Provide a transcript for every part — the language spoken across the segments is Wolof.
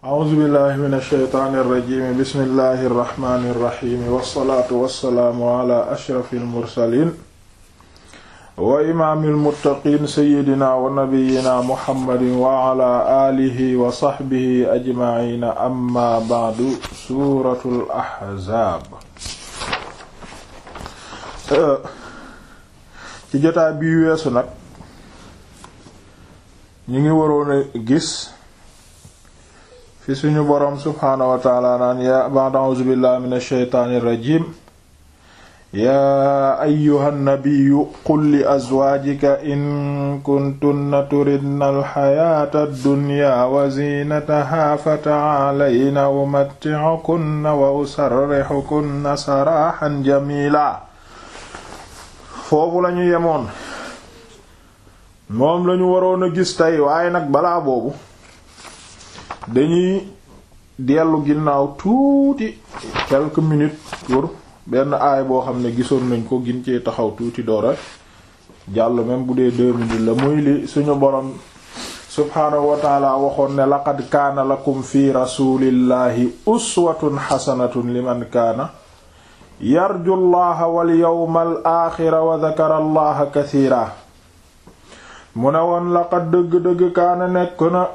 a'uuzu billahi min alsheytaani irrajimi bismillahi irrahmani irrahimi wassalaatu wassalaamu ala ashrafi almursalin wa imaami almuttaqiin seyidina wa nabiyina muhammadin wa ala aalihi wa saxbihi ajmaciina amma ba'du suuratul ahzaab ci jotaay bii weesu nag ñu ngi waroon a gis fi suñu boroom subhaanahu wa taala naan ya ba'da a'uuzu billahi min alsheytaani irrajim yaa ayyuha nnabiyu qul li azwaajika in kuntunna turidna alxayaata addunya wa ziinataha fata'aalayna umatti'ukunna wa usarrixukunna saraaxan jamiila foofu lañu yemoon moom lañu waroon a gis tey waaye nag balaa boobu dañuy dellu ginnaaw tuuti quelques minutes pour benn aay boo xam ne gisoon nañ ko gin cee taxaw tuuti doora jàll même bu dee deux minutes la muy li suñu borom subhaanahu wa taala waxoon ne laqad kaana lakum fi rasulillahi uswatun xasanatun liman kaana yarju llaha wal yawmal aaxira wa dakara allaha kasiira mu ne woon laqad dëgg-dëgg kaana nekk na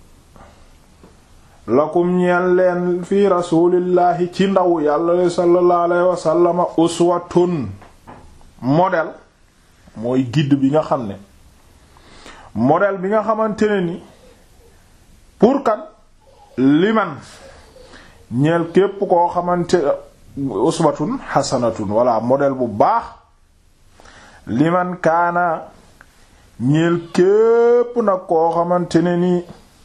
lakum ñeel leen fi rasulillahi ci ndaw yàlla sallallahu alayhi wa sallama uswatun modèle mooy guide bi nga xam ne modèle bi nga xamante ne ni pour kan liman ñeel képp koo xamante uswatun hasanatun walla modèle bu baax liman kaana ñeel képp nag koo xamante ne ni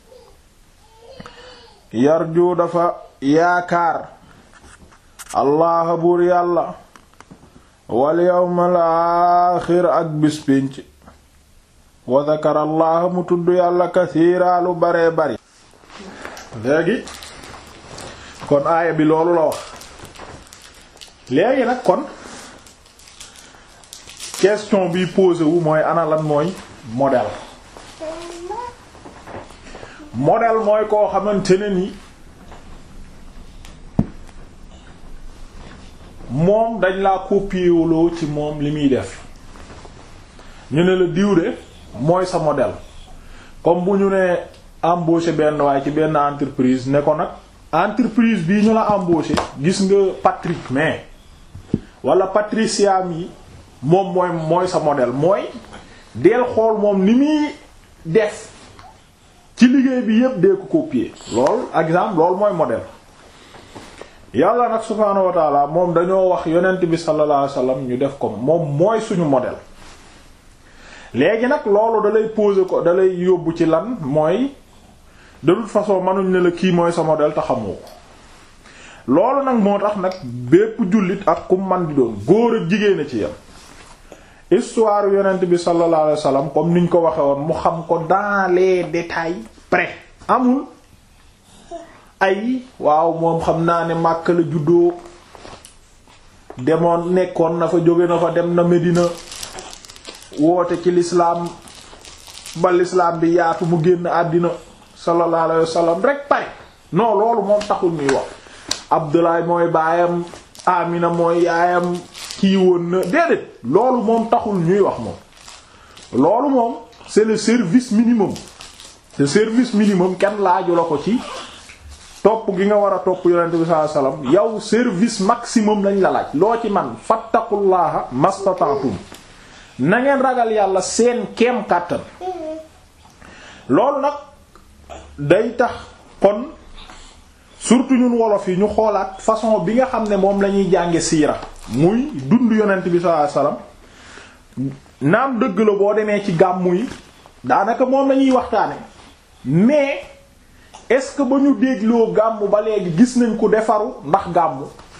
yarju dafa yaakaar allah buur yàlla wal yawmal aaxir ak bis pénc wa dakara allah mu tudd yàlla kasiira lu baree bari léegi kon aaya bi loolu la wax léegi nag kon question bi posé wu mooy ana lan mooy modèle modèle mooy koo xamante ne ni moom dañ laa copier ci moom li muy def ñu ne la diw de mooy sa modèle comme bu ñu ne embauché benn waaye ci benn entreprise ne ko nag entreprise bii ñu la embauché gis nga Patrick mais wala Patricia mi moom mooy mooy sa modèle mooy deel xool moom ni muy def ci liggéey bi yépp dee ko copier lool exemple loolu mooy modèle yàlla nag subhaanahu wa taala moom dañoo wax yonent bi sallallahu alayhi wasallam ñu def ko moom mooy suñu modèle léegi nag loolu da lay poser ko da lay yóbbu ci lan mooy de toute façon mënuñ ne la kii mooy sa modèle te xamoo ko loolu nag moo tax nag bépp jullit ak ku man di doon góor ak jigéen a ci yam histoire yonent bi sallallahu alayhi wasallam comme niñ ko waxe woon mu xam ko dans les détails près amul ay waaw moom xam naa ne Makka la juddoo demoon nekkoon na fa jóge na fa dem na Medina woote ci l'islam ba l'islam bi yaatu mu génn àddina sallallahu alayhi wasallam rek pare non loolu moom taxul ñuy wax Abdoulaye mooy baayam Amina mooy yaayam kii woon na déedéet loolu moom taxul ñuy wax moom loolu moom c'est le service minimum le service minimum kenn laaju la ko ci topp gi nga war a topp yonent bi sallallahu alayhi wasallam yow service maximum lañ la laaj loo ci man fattaqullaha mastata'tum na ngeen ragal yàlla seen keem kàttan loolu nag day tax kon surtout ñun wolof yi ñu xoolaat façon bi nga xam ne moom la ñuy jànge siira muy dund yonent bi sallallahu alayhi wasallam naam dëgg la boo demee ci gàmmu yi daanaka moom lañuy waxtaane mais est-ce que ba ñu dégloo gàmmu ba léegi gis nañ ko defaru ndax gàmmu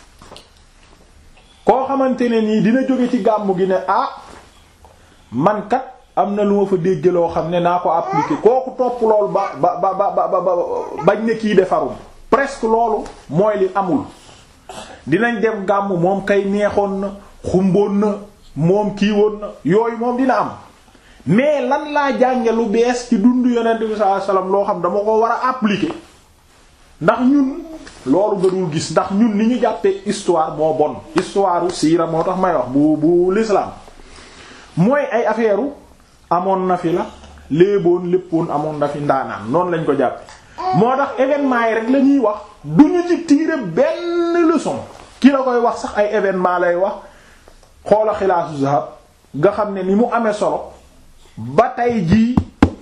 koo xamante ne nii dina jóge ci gàmmu gi ne ah man kat am na lu ma fa dégg loo xam ne naa ko appliquer kooku topp loolu ba ba ba ba ba bañ ne kii defarum presque loolu mooy li amul dinañ dem gàmm moom kay neexoon na xumboon na moom kii woon na yooyu moom dina am mais lan laa jànge lu bees ci dundu yonent bi sallallahu alayhi wasallam loo xam dama ko war a appliquer ndax ñun loolu nga dul gis ndax ñun ni ñu jàppee histoire moo bon histoire siira moo tax may wax bu bu l'islam mooy ay affaire amoon na fi la léeboon léppoon amoon na fi ndaanaan noonu lañ ko jàppe moo tax événement yi rek la ñuy wax du ñu ci tirer benn leçon ki la koy wax sax ay événement lay wax xoola xilaasu zahab nga xam ne ni mu amee solo ba tey jii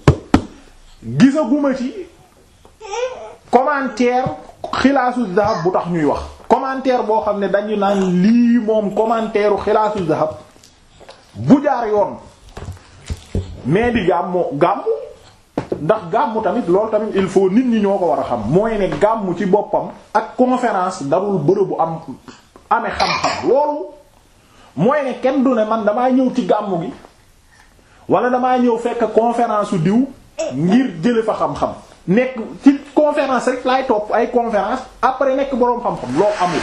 gisaguma ci commentaire xilaasu zahab bu tax ñuy wax commentaire boo xam ne dañu naan lii moom commentaire xilaasu zahab bu jaar yoon mais di gàmmu gàmmu ndax gàmmu tamit loolu tamit il faut nit ñi ñoo ko war a xam mooy ne gàmmu ci boppam ak conférence darul bërëbu am amee xam-xam loolu mooy ne kenn du ne man damaa ñëw ci gàmmu gi wala damaa ñëw fekk conférence su diw ngir jële fa xam-xam nekk ci conférence rek laay topp ay conférence après nekk boroom xam-xam loolu amul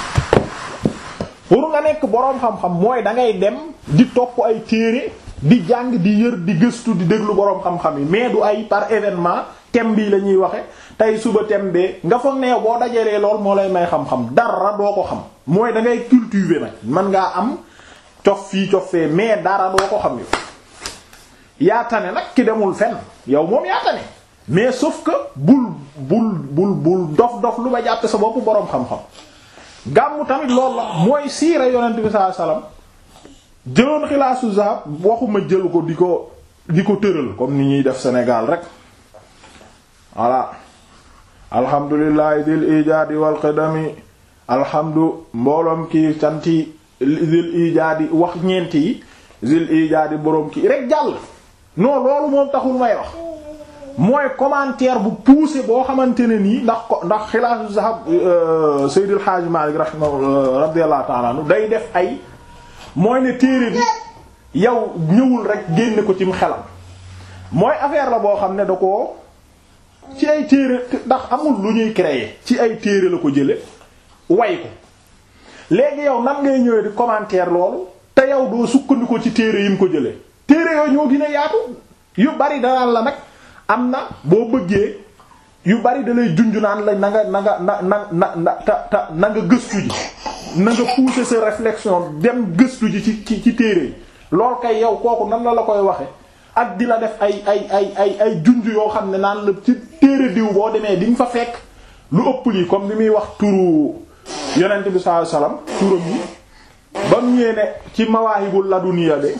pour nga nekk boroom xam-xam mooy da ngay dem di topp ay téere di jàng di yër di gëstu di déglu boroom xam-xam yi mais du ay par événement thème bii la ñuy waxe tey suba thème bee nga foog ne boo dajalee lool moo lay may xam-xam dara doo ko xam mooy da ngay cultiver nag mën ngaa am cof fii cof fee mais dara doo ko xam yow yaa tane nag ki demul fenn yow moom yaa tane mais sauf que bul bul bul bul dof dof lu ba jàppe sa bopp boroom xam-xam gàmmu tamit loolu la mooy siira yonent bi sallallahu alayhi wasallam jëloon xilaasu zahab waxuma jël ko di ko di ko tëral comme ni ñuy def Sénégal rek voilà alhamdulillahi dil ijaadi wal qidami alhamdu mbooloom kii canti dil ijaadi wax ñeenti yi dil ijaadi boroom kii rek jàll non loolu moom taxul may wax mooy commentaire bu poussé boo xamante ne nii ndax ko ndax xilaasu zahab Seydil Hadji Malick rahimahu radiyallahu ta'ala anhu day def ay mooy ne téere bi yow ñëwul rek génne ko cim xelam mooy affaire la boo xam ne da ko ci ay téere ndax amul lu ñuy créer ci ay téere la ko jële way ko léegi yow nan ngay ñëwee di commentaire loolu te yow doo sukkandiku ci téere yi mu ko jële téere yooyu ñoo gën a yaatu yu bari danaan la nag am na boo bëggee yu bari da lay junj naan la na nga na nga na na na na ta ta na nga gëstu ji na nga pousser sa réflexion dem gëstu ji ci ci ci téere yi lool kay yow kooku nan la la koy waxe ak di la def ay ay ay ay ay junj yoo xam ne naan la ci téere diw boo demee di nga fa fekk lu ëpp lii comme li muy wax turu yonent bi sallallahu alayhi wasallam turam yi ba mu ñëwee ne ci mawaahibul laduniya de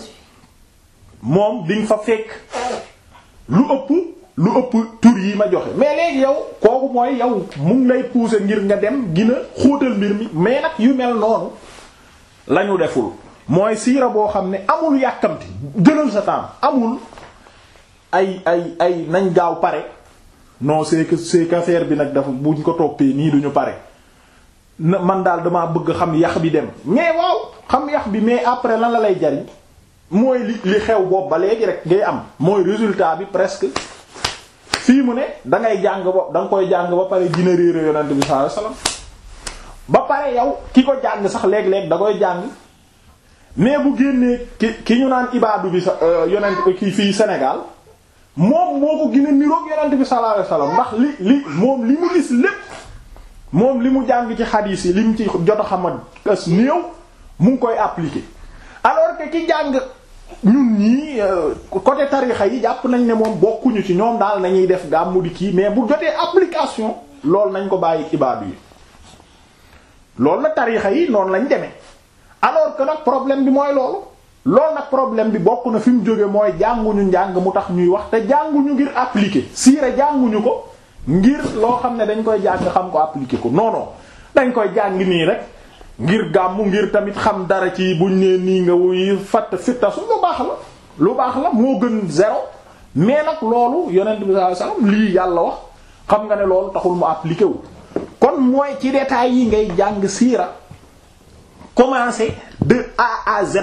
moom di nga fa fekk lu ëpp lu ëpp tur yi ma joxe mais léegi yow kooku mooy yow mu ngi lay pousser ngir nga dem gina xóotal mbir mi mais nag yu mel noonu lañu deful mooy siira boo xam ne amul yàkkamti jëlal sa temps amul ay ay ay nañ gaaw pare non c'est que c'est que affaire bi nag dafa buñ ko toppee nii duñu pare na man daal damaa bëgg xam yax bi dem mais waaw xam yax bi mais après lan la lay jariñ mooy li li xew boobu ba léegi rek ngay am mooy résultat bi presque fii mu ne da ngay jàng ba da nga koy jàng ba pare gina réere yonent bi sallallahu alayhi wasallam ba pare yow ki ko jàng sax léeg-léeg da koy jàng mais bu génnee ki ki ñu naan ibaadu bi sa yonent ki fii Sénégal moom moo ko gën a niroog yonent bi sallallahu alayhi wasallam ndax li li moom li mu gis lépp moom li mu jàng ci xadiis yi li mu ci jot a xamat as néew mu ngi koy appliquer alors que ki jàng ñun ñii côté tarixa yi jàpp nañ ne moom bokkuñu ci ñoom daal nañuy def gàmmu di kii mais bu jotee application loolu nañ ko bàyyi ibaadu yi loolu la tarixa yi noonu lañ demee alors que nag problème bi mooy loolu loolu nag problème bi bokk na fi mu jóge mooy jànguñu njàng mu tax ñuy wax te jànguñu ngir appliquer siira jànguñu ko ngir loo xam ne dañ koy jàng xam ko appliquer ko non non dañ koy jàng nii rek ngir gàmmu ngir tamit xam dara ci buñ nee nii nga wuy fatt fittasu lu baax la lu baax la moo gën zéro mais nag loolu yonent bi sallallahu alayhi wasallam lii yàlla wax xam nga ne loolu taxul mu appliqué wu kon mooy ci détails yi ngay jàng siira commencer de A à Z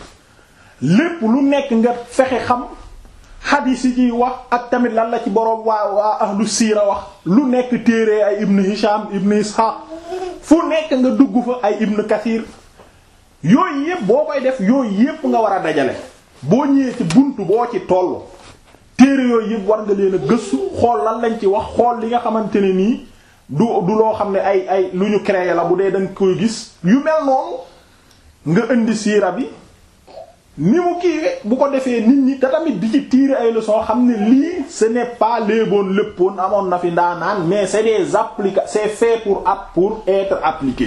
lépp lu nekk nga fexe xam xadiis yi ciy wax ak tamit lan la ci boroom waa waa ahlu siira wax lu nekk téere ay ibn Hisham ibn Ishaq fu nekk nga dugg fa ay ibn Kathir yooyu yépp boo koy def yooyu yépp nga war a dajale boo ñëwee ci buntu boo ci tollu téere yooyu yépp war nga leen a gëstu xool lan lañ ci wax xool li nga xamante ne nii du du loo xam ne ay ay lu ñu créé la bu dee danga koy gis yu mel noonu nga indi siira bi ni mu kiiwee bu ko defee nit ñi te tamit di ci tirer ay leçons xam ne lii ce n'est pas léeboon léppoon amoon na fi ndaanaan mais c'est des applica c'est fait pour app pour être appliqué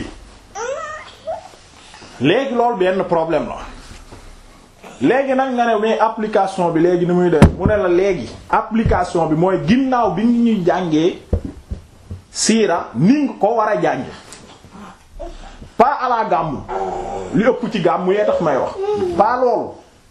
léegi loolu benn problème la léegi nag nga ne mais application bi léegi ni muy def mu ne la léegi application bi mooy ginnaaw bi ngi ñuy jàngee siira ni nga ko war a jànge pas à la gàmmu li ëpp ci gàmmu yee tax may wax pas loolu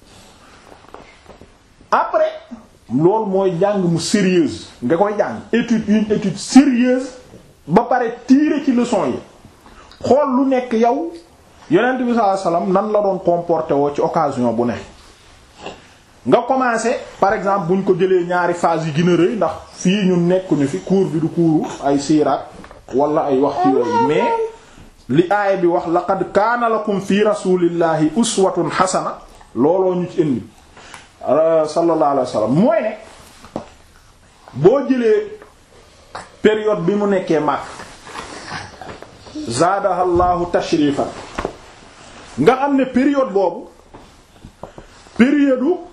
après loolu mooy jàng mu sérieuse nga koy jàng étude une étude sérieuse ba pare tirer ci leçon yi xool lu nekk yow yonent bi sallallahu alayhi wasallam nan la doon comporté woo ci occasion bu ne nga commencé par exemple buñ ko jëlee ñaari phase yi gën a rëy ndax fii ñun nekkuñu fi cours bi du cours ay siiraat wala ay wax ci yooyu mais li aaya bi wax laqad kaana lakum fi rasulillahi uswatun xasana looloo ñu ci indi sallallahu alayhi wasallam mooy ne boo jëlee période bi mu nekkee mag zaadaha llahu tashrifan nga xam ne période boobu période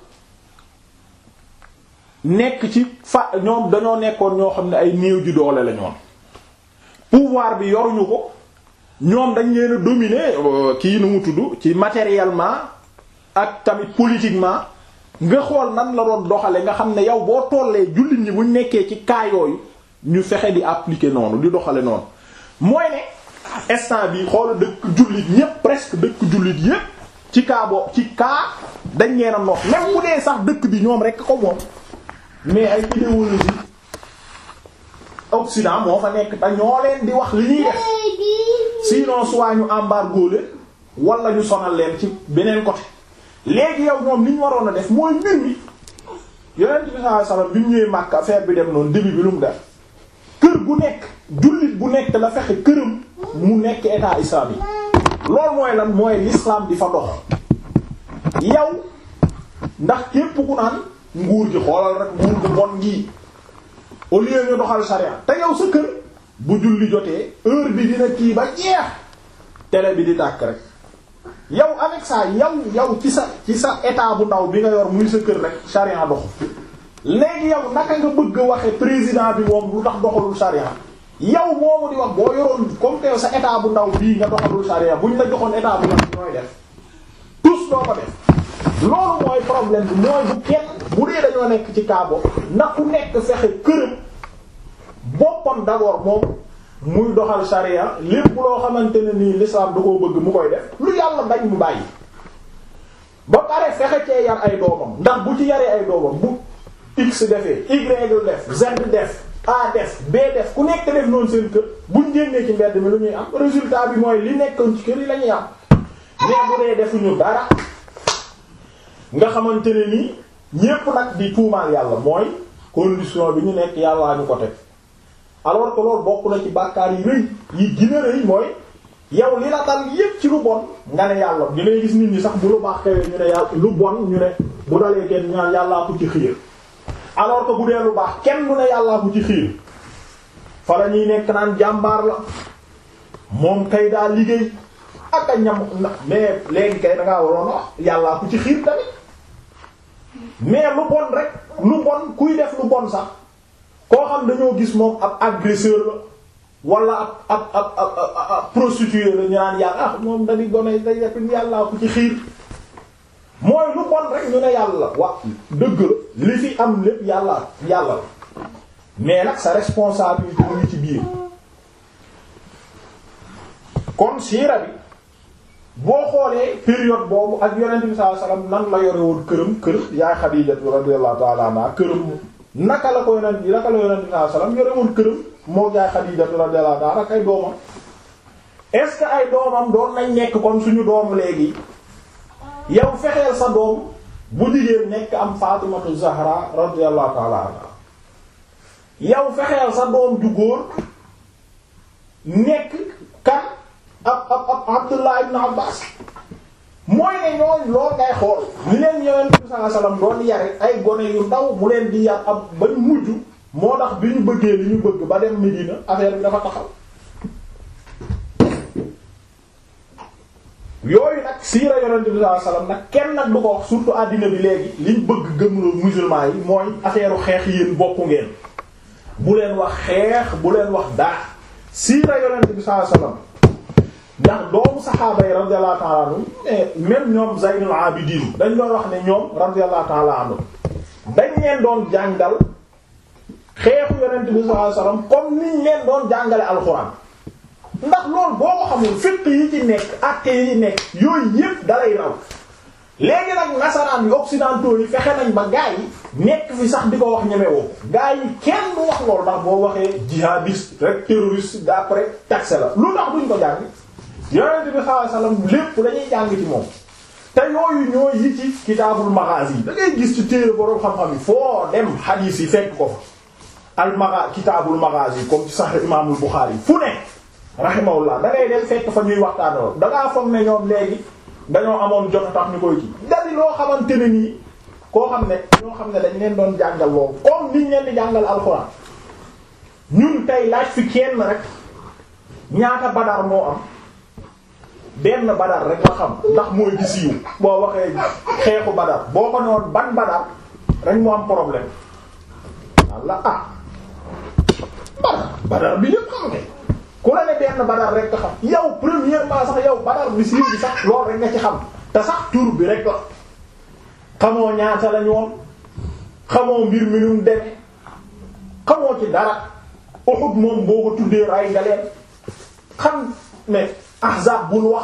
nekk ci fa ñoom dañoo nekkoon ñoo xam ne ay néew ji doole la ñoon pouvoir bi yoruñu ko ñoom dañ leen a dominer kii nu mu tudd ci matériellement ak tamit politiquement nga xool nan la doon doxale nga xam ne yow boo tollee jullit ñi buñ nekkee ci cas yooyu ñu fexe di appliquer noonu di doxale noonu mooy ne instant bi xool dëkk jullit ñépp presque dëkk jullit yépp ci cas boo ci cas dañ leen a nox même bu dee sax dëkk bi ñoom rekk ko moom mais ay idéologie Occident moo fa nekk te ñoo leen di wax li ñuy def sinon soit ñu embargo leen wala ñu sonal leen ci beneen côté léegi yow ñoom li ñu waroon a def mooy mbir mi yonent bi sallallahu alayhi wasallam bi mu ñëwee Makka affaire bi dem noonu début bi lu mu def kër gu nekk jullit bu nekk la fexe këram mu nekk état islamique loolu mooy lan mooy l'islam di fa dox yow ndax képp ku naan nguur gi xoolal rek nguur gu bon gi au lieu ñu doxal sharia te yow sa kër bu julli jotee heure bi dina kii ba jeex télé bi di tàkk rek yow avec ça yow yow ci sa ci sa état bu ndaw bi nga yor muy sa kër rek sharia dox léegi yow naka nga bëgg a waxe président bi moom lu tax doxalul sharia yow moomu di wax boo yoroon comme que sa état bu ndaw bii nga doxalul sharia buñ la joxoon état bu ndaw ñooy def tous doo ko def loolu mooy problème bi mooy bu kenn bu dee dañoo nekk ci kaabo na ku nekk fexe këram boppam d'abord moom muy doxal sharia lépp loo xamante ne nii l'islam da koo bëgg mu koy def lu yàlla bañ mu bàyyi ba pare fexe cee yar ay doomam ndax bu ci yaree ay doomam bu x defee y def z def a def b def ku nekk def noonu seen kër buñ génnee ci mbedd mi lu ñuy am résultat bi mooy li nekkoon ci kër yi la ñuy am mais bu dee defuñu dara nga xamante ne nii ñépp nag di tuumaal yàlla mooy condition bi ñu nekk yàllaa ñu ko teg alors que loolu bokk na ci bàkkaar yi rëy yi gën a rëy mooy yow li la dal yépp ci lu bon nga ne yàlla ñu lay gis nit ñi sax bu lu baax xewee ñu ne yàlla lu bon ñu ne bu dalee kenn ñaan yàllaa ko ci xiir alors que bu dee lu baax kenn du ne yàllaa ko ci xiir fa la ñuy nekk naan jàmbaar la moom kay daa liggéey ak a ñam mais léegi kay da ngaa waroon wax yàllaa ko ci xiir tamit mais lu bon rek lu bon kuy def lu bon sax koo xam dañoo gis moom ab agresseur la wala ab ab ab ab ab prostituée la ñu naan yàlla ah moom dañuy gone day def yàllaa ko ci xiir mooy lu bon rek ñu ne yàlla wa dëgg la li fi am lépp yàlla yàlla la mais nag sa responsabilité mu ngi ci biir kon siira bi boo xoolee période boobu ak yonent bi sallallahu alayhi wasallam nan la yore woon këram kër yaay Xadiija radiyallahu ta'ala anha këram naka la ko yonent naka la yonent bi sallallahu alayhi wasallam yore woon këram moo yaay Xadiija radiyallahu ta'ala ak ay doomam est-ce que ay doomam doon nañ nekk comme suñu doomu léegi yow fexeel sa doom bu jigéen nekk am Faatimatu Zahra radiyallahu ta'ala anha yow fexeel sa doom ju góor nekk kan ab ab ab Abdullah ibn Abbas mooy ne ñooñ lool ngay xool ni leen yonent bi sallallahu alayhi wasallam doon yare ay gone yu ndaw mu leen di yar ab bañ mujj moo tax bi ñu bëggee li ñu bëgg ba dem Medina affaire bi dafa taxaw yooyu nag siira yonent bi sallallahu alayhi wasallam nag kenn nag du ko wax surtout àddina bi léegi liñ bëgg gëmloo musulman yi mooy affaire xeex yéen bokku ngeen bu leen wax xeex bu leen wax daa siira yonent bi sallallahu alayhi wasallam ndax doomu saxaaba yi radiyallahu ta'ala anhum même ñoom Zaynul Abidin dañ doon wax ne ñoom radiyallahu ta'ala anhum dañ leen doon jàngal xeexu yonent bi sallallahu alayhi wasallam comme niñ leen doon jàngale alxuraan ndax loolu boo ko xamul fiqh yi ci nekk acte yi ci nekk yooyu yépp dalay raw léegi nag nasaraan yi occidentaux yi fexe nañ ba gaa yi nekk fi sax di ko wax ñemewoo gaa yi kenn du wax loolu ndax boo waxee jihadiste rek terroriste d'après taxe la lu tax duñ ko jàng yonent bi sallallahu alayhi wasallam lépp dañuy jàng ci moom te yooyu ñoo yi ci kitaabul maghazi yi da ngay gis ci téere boroom xam-xam yi foo dem hadith yi fekk ko fa al magha kitaabul maghazi comme ci sahih imaamul Bukhari fu ne rahimahullah da ngay dem fekk fa ñuy waxtaanoo da ngaa foog ne ñoom léegi dañoo amoon jot a tax ñu koy kii dadi loo xamante ne nii koo xam ne ñoo xam ne dañ leen doon jàngal loolu comme niñ leen di jàngal alxuraan ñun tey laaj fi kenn rek ñaata badar moo am benn badar rek nga xam ndax mooy di siiw boo waxee xeexu badar boo ko noon ban badar rek mu am problème walla ah badar badar bi yépp xam ne ku la ne benn badar rek nga xam yow premièrement sax yow badar bi siiw bi sax loolu rek nga ci xam te sax tur bi rek la xamoo ñaata lañu woon xamoo mbir mi nu mu demee xamoo ci dara Uhud moom boo ko tuddee ray nga leen xam ne ahzab bul wax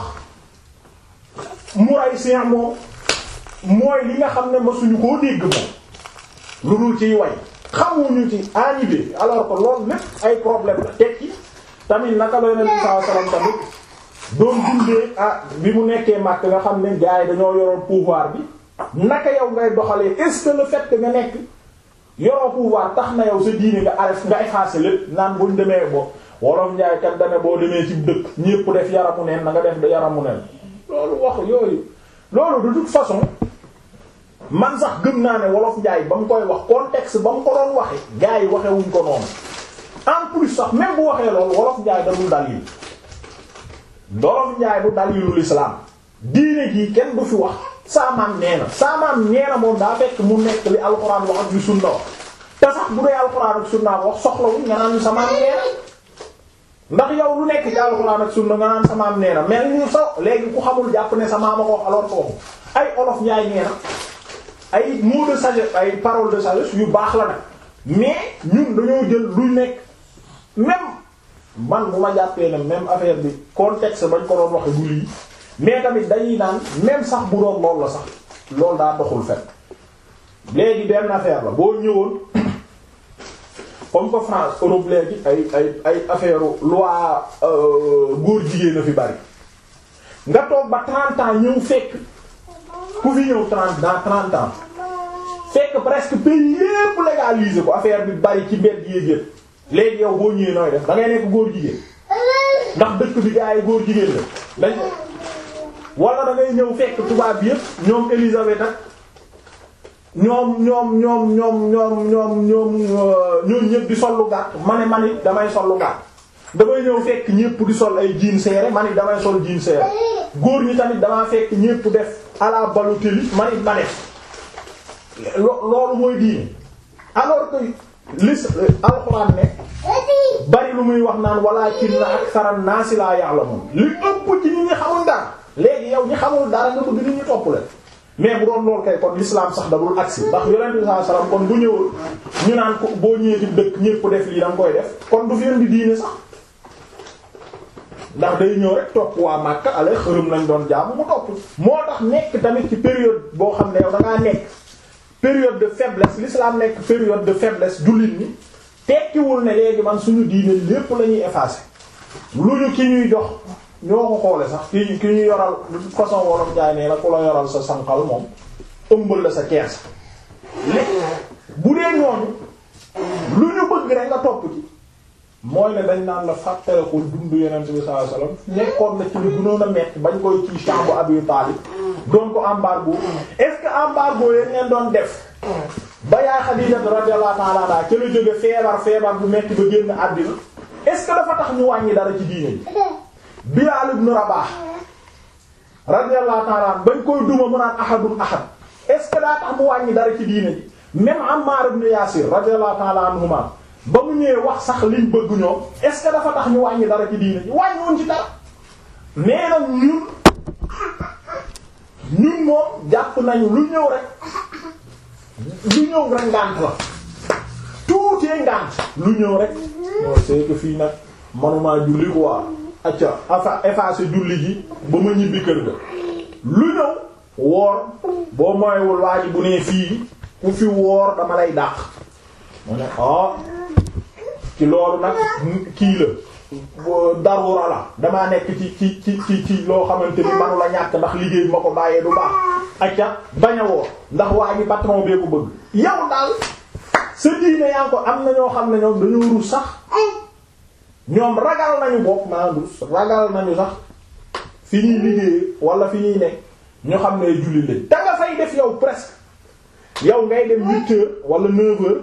Muraysi' moom mooy li nga xam ne masuñu koo dégg moom lu dul ciy way xamuñu ci anibé alors que loolu lépp ay problème la tekki tamit naka la Yonent bi sallallahu alayhi wasallam tamit doon dundee ah bi mu nekkee màkk nga xam ne gars yi dañoo yoroon pouvoir bi naka yow ngay doxalee est-ce que le fait que nga nekk yoroo pouvoir tax na yow sa diine nga arrêté nga effacé lépp naan buñ demee bo wolof njaay kat dane boo demee ci dëkk ñépp def yaramu neen na nga def da yaramu neen loolu wax yooyu loolu de toute façon man sax gëm naa ne wolof njaay ba mu koy wax contexte ba mu ko doon waxe gars yi waxe wuñ ko noonu en plus sax même bu waxee loolu wolof njaay dalul dalil wolof njaay du dalilu l'islam diine jii kenn du fi wax saamaam nee na saamaam nee na moom daa fekk mu nekk li alxuraan wax ak yu sunna wax te sax bu dee alxuraan ak sunna wax soxlawuñ nga naan samaam nee na ndax yow lu nekk ci alxuraan ak sunna nga naan samaam nee na mel ni so léegi ku xamul jàpp ne samaam a ko wax alors ko ay olof njaay nee na ay mots de sagesse ay paroles de sagesse yu baax la nag mais ñun dañoo jël lu nekk même man bu ma jàppee ne même affaire bi contexte bañ ko doon waxe du lii mais tamit dañuy naan même sax bu doon loolu la sax loolu daa doxul fen léegi benn affaire la boo ñëwoon comme que France Europe léegi ay ay ay affaire loi góor jigéen a fi bari nga toog ba 30 ans ñëw fekk ku fi ñëw 30 dans 30 ans fekk presque pays yépp légaliser ko affaire bi bari ci mbedd yéeg yépp léegi yow boo ñëwee nooy def da ngay nekk góor jigéen ndax dëkk bi gaa yi góor jigéen la dañ wala da ngay ñëw fekk tubaab bi yépp ñoom Élisabeth ak ñoom ñoom ñoom ñoom ñoom ñoom ñoom ñoom ñépp di sol lu gàtt ma ne man it damay sol lu gàtt damay ñëw fekk ñépp di sol ay jean serré man it damay sol jean serré góor ñi tamit damaa fekk ñépp def à la Balotelli man it ma def loolu mooy diine alors que lis alxuraan ne bari lu muy wax naan walaakinna aktharan naasi laa ya'lamuun li ëpp ci nit ñi xamul dara léegi yow ñi xamul dara nga bëgg nit ñi topp leen mais bu doon lool kay kon l'islam sax da dul agsi ndax yonent bi sallallahu alayhi wasallam kon bu ñëwul ñu naan ko boo ñëwee ci dëkk ñépp def lii da nga koy def kon du fi indi diine sax ndax day ñëw rek topp waa Makka ale xërëm lañ doon jaamu mu topp moo tax nekk tamit ci période boo xam ne yow da ngaa nekk période de faiblesse l'islam nekk période de faiblesse jullit ñi tekkiwul ne léegi man suñu diine lépp la ñuy effacer lu ñu ki ñuy jox ñoo ko xoole sax ki ki ñu yoral de toute façon wolof jaay nee na ku la yoral sa sànqal moom ëmbal la sa kees léegi bu dee ñooñu lu ñu bëgg rek nga topp ci mooy ne dañ naan la fàttalikul dundu Yonent bi sallallahu alayhi wasallam nekkoon na ci lu gënoon a metti bañ koy ci chambu Abi Talib doon ko embargo est-ce que embargo yeen leen doon def ba yaay Xadiija radiyallahu ta'ala anha ca la jóge feebar feebar bu metti ba génn àddina est-ce que dafa tax ñu wàññi dara ci diine ji Bilaal ibn Rabaah radiyallahu ta'ala anhu bañ koy duma mu naan ahadun ahad est-ce que daa tax mu wàññi dara ci diine ji même Ammar ibn Yaasir radiyallahu ta'ala anhuma ba mu ñëwee wax sax liñ bëgg ñoom est-ce que dafa tax ñu wàññi dara ci diine ji wàññiwoon ci dara nee na ñun ñun moom jàpp nañu lu ñëw rek lu ñëw rek ngànt la tuutee ngànt lu ñëw rek non c'est que fii nag manuma julli quoi acca afa effacé julli ji ba ma ñibbi kër ga lu ñëw woor boo moywul waa ji bu nee fii ku fi woor dama lay dàq mu ne ah ci loolu nag kii la darura la damaa nekk ci ci ci ci ci loo xamante ni manu la ñàkk ndax liggéey ma ko bàyyee du baax acca bañ a woor ndax waa ji patron bee ko bëgg yow daal sa diine yaa ko am na ñoo xam ne ñoom dañoo rus sax ñoom ragal nañu bokk maa rus ragal nañu sax fi ñuy liggéey wala fi ñuy nekk ñu xam ne julli lañ da nga fay def yow presque yow ngay dem huit heures wala neuf heures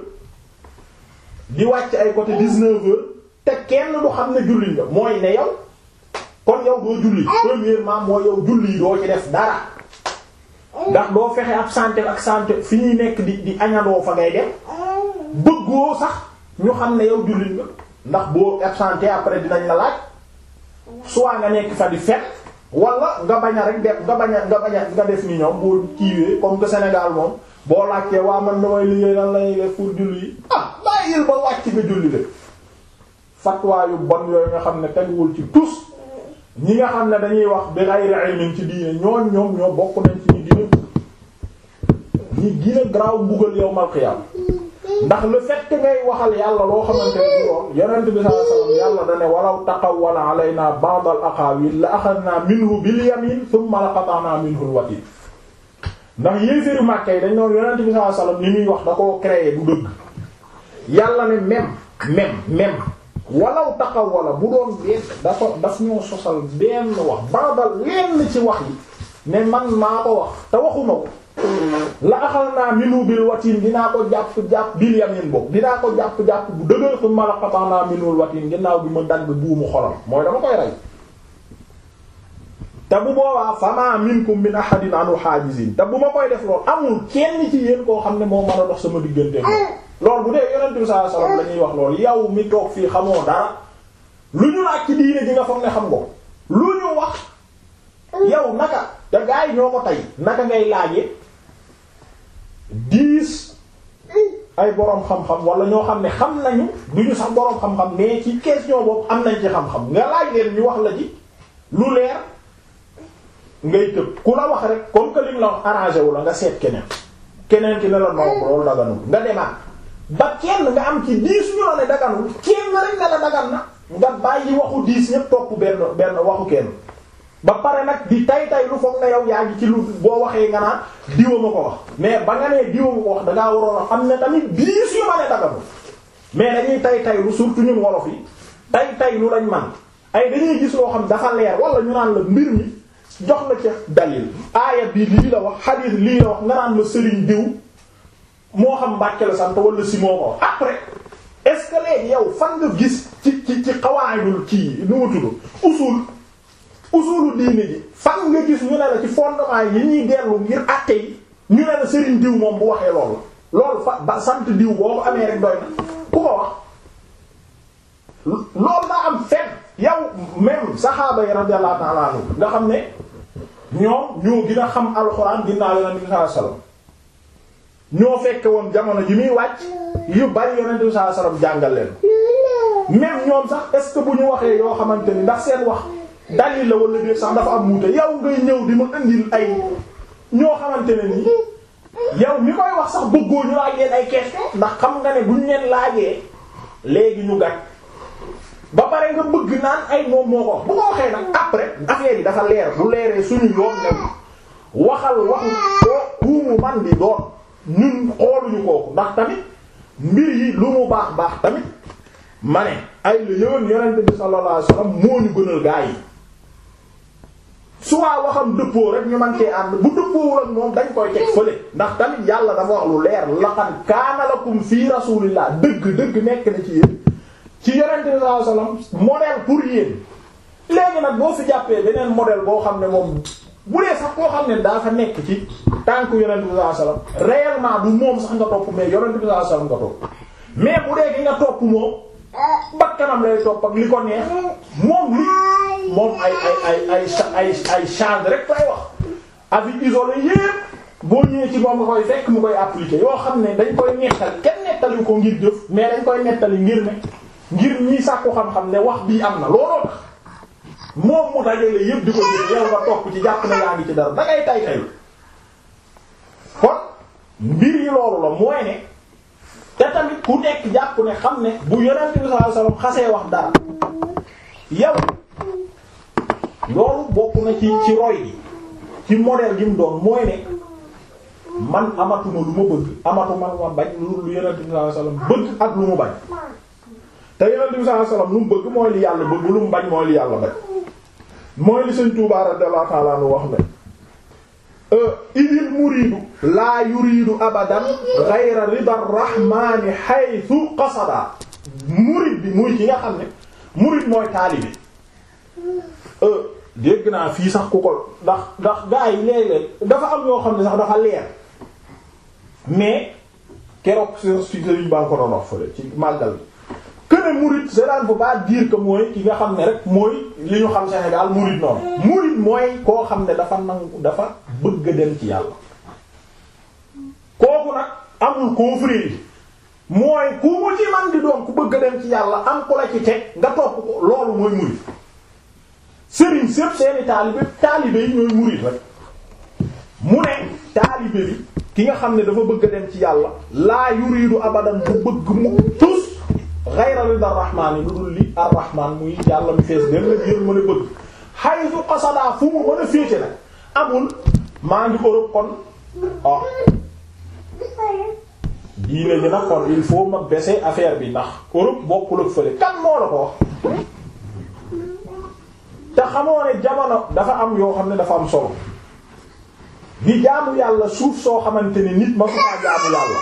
di wàcc ay côté dix-neuf heures te kenn du xam ne julli nga mooy ne yow kon yow doo julli premièrement mooy yow julli yi doo ci def dara ndax doo fexe ab santé ak santé fi ñuy nekk di di añandoo fa ngay dem bëggoo sax ñu xam ne yow jullit nga ndax boo absenté après dinañ la laaj soit nga nekk fa di fet wala nga bañ a rek def nga bañ a nga bañ a nga def ni ñoom boo kiiwee comme que Sénégal moom boo laajtee waa man damay liggéey lan lañuy def pour julli yi ah bàyyil ba wàcc nga julli de fatwa yu bon yooyu nga xam ne teguwul ci tus ñi nga xam ne dañuy wax bi ghayri ilmin ci diine ñooñ ñoom ñoo bokk nañ ci ñi gën a ñi gën a garaaw mbugal yawmal qiyaam ndax le fait que ngay waxal yàlla loo xamante ne du lool yonent bi sallallahu alayhi wasallam yàlla da ne walaw taqawwala alaynaa ba'd al aqaawil la axadnaa minhu bil yamin thumma la qata'naa minhu al watiin ndax yéeféeru Makka yi dañ noonu yonent bi sallallahu alayhi wasallam li muy wax da koo créé bu dëgg yàlla ne même même même walaw taqawwala bu doon benn dafa daf ñoo sosal benn wax ba'dal lenn ci wax yi ne man maa ko wax te waxuma ko la axal naa minu bil watin dinaa ko jàpp jàpp bil yamin boobu dinaa ko jàpp jàpp bu dëgër fu ma la xataa naa minul watin ginnaaw bi ma dagg buumu xolam mooy dama koy rey te bu boobaa fama minkum min ahadin anu hajizin te bu ma koy def loolu amul kenn ci yéen koo xam ne moo mën a dox sama diggante loolu bu dee yonent bi sallallahu alayhi wasallam la ñuy wax loolu yow mi toog fii xamoo dara lu ñu laaj ci diine ji nga foog ne xam nga lu ñu wax yow naka te gaa yi ñoo ko tey naka ngay laajee dix ay boroom xam-xam wala ñoo xam ne xam nañu duñu sax boroom xam-xam mais ci question boobu am nañ ci xam-xam nga laaj leen ñu wax la ci lu leer ngay tëb ku la wax rek comme que li la wax arrangé wu la nga seet keneen keneen ki ne la non loolu daganul nga demaat ba kenn nga am ci dix ñu la ne daganul kenn rek ne la dagan na nga bàyyi waxu dix ñépp topp benn benn waxu kenn ba pare nag di tay tay lu foog na yow yaa ngi ci lu boo waxee nga naan diwa ma ko wax mais ba nga nee diwa ma ko wax dangaa waroon a xam ne tamit dix yu ma ne daganul mais dañuy tay tay lu surtout ñun wolof yi tay tay lu lañ man ay dañuy gis loo xam dafa leer wala ñu naan la mbir mi jox la ci dalil aaya bi lii la wax hadith lii la wax nga naan la sëriñ diw moo xam Mbàkke la sant wala si moo ko wax après est-ce que léegi yow fan nga gis ci ci ci xawaayidul kii nu mu tudd usul usulu diine ji fan nga gis ñu ne la ci fondement yi ñuy dellu ngir àtte yi ñu ne la sëriñ diw moom bu waxee loolu la loolu fa ba sant diw boo ko amee rek doy na ku ko wax loolu daa am fenn yow même saxaaba yi radiyallahu ta'ala anhu nga xam ne ñoom ñoo gën a xam alxuraan ginnaaw yonent bi sallallahu alayhi wasallam ñoo fekke woon jamono ji muy wàcc yu bari yonent bi sallallahu alayhi wasallam jàngal leen même ñoom sax est-ce que bu ñu waxee yoo xamante ni ndax seen wax dalil la wala déet sax dafa am wuute yow ngay ñëw di ma indil ay ñoo xamante ne nii yow mi koy wax sax bëggoo ñu laaj leen ay question ndax xam nga ne buñ leen laajee léegi ñu gàtt ba pare nga bëgg naan ay moom moo ko bu ko waxee nag après affaire yi dafa leer bu leeree suñu yoon new waxal waxu ko mu man di doon ñun xooluñu kooku ndax tamit mbir yi lu mu baax baax tamit ma ne ay la yëwan yonent bi sallallahu alayhi wasallam moo ñu gënal gaa yi soit waxam dëppoo rek ñu man cee ànd bu dëppoowul ak moom dañ koy teg fële ndax tamit yàlla dafa wax lu leer laqad kaana lakum fii rasulillah dëgg dëgg nekk na ci yéen ci yonente bi sallallahu alayhi wasallam modèle pour yéen léegi nag boo fi jàppee beneen modèle boo xam ne moom bu dee sax koo xam ne daa fa nekk ci tànk yonente bi sallallahu alayhi wasallam réellement du moom sax nga topp mais yonente bi sallallahu alayhi wasallam nga topp mais bu dee ki nga topp moom bakkanam lay topp ak li ko neex moom li moom ay ay ay ay ay ay change rek lay wax avis isolé yépp boo ñëwee ci moom nga koy fekk mu koy appliquer yoo xam ne dañ koy nettali kenn nettali ko ngir jëf mais dañ koy nettali ngir ne ngir ñii sàkku xam-xam ne wax bii am na looloo tax moom mu dajale yépp di ko jël yow nga topp ci jàpp na yaa ngi ci dara da ngay tay tay kon mbir yi loolu la mooy ne te tamit ku nekk jàpp ne xam ne bu yonent bi sallallahu alayhi wasallam xasee wax dara yow loolu bokk na ci ci roy gi ci modèle gi mu doon mooy ne man amatuma lu ma bëgg amatuma lu ma bañ lu lu yonent bi sallallahu alayhi wasallam bëgg ak lu mu bañ te yonent bi sallallahu alayhi wasallam lu mu bëgg mooy li yàlla bëgg lu mu bañ mooy li yàlla bañ mooy li Sëriñ Tuubaa radiyallahu ta'ala anhu wax ne idil muriidu laa yuriidu abadan ghayra rida rahmaani haythu qasada murid bi muy ci nga xam ne murid mooy taalibe dégg naa fii sax ku ko ndax ndax gaa yi léeg-léeg dafa am yoo xam ne sax dafa leer mais keroog si sëriñ baa ko doon wax fële ci màggal bi que ne murid cela ne veut pas dire que mooy ki nga xam ne rek mooy li ñu xam Sénégal murid noonu murid mooy koo xam ne dafa nangu dafa bëgg a dem ci yàlla kooku nag amul confrérie mooy ku mu ci man di doon ku bëgg a dem ci yàlla am ku la ci teg nga topp ko loolu mooy murid sëriñ sépp seeni taalibe taalibe yi ñooy murid rek mu ne taalibe bi ki nga xam ne dafa bëgg a dem ci yàlla laa yuridu abadan bu bëgg mu tus ghayra rida rahmaan yi lu dul li ar-rahmaan muy yàlla mu fees dem la yéen mën a bëgg haythu qasada fu mu mën a féete nag amul maa ngi Europe kon ah diine ji nag kon il faut ma baisser affaire bi ndax Europe bokkul ak fële kan moo la ko wax te xamoo ne jamono dafa am yoo xam ne dafa am solo di jaamu yàlla suuf soo xamante ni nit ma su faa jaamu yàlla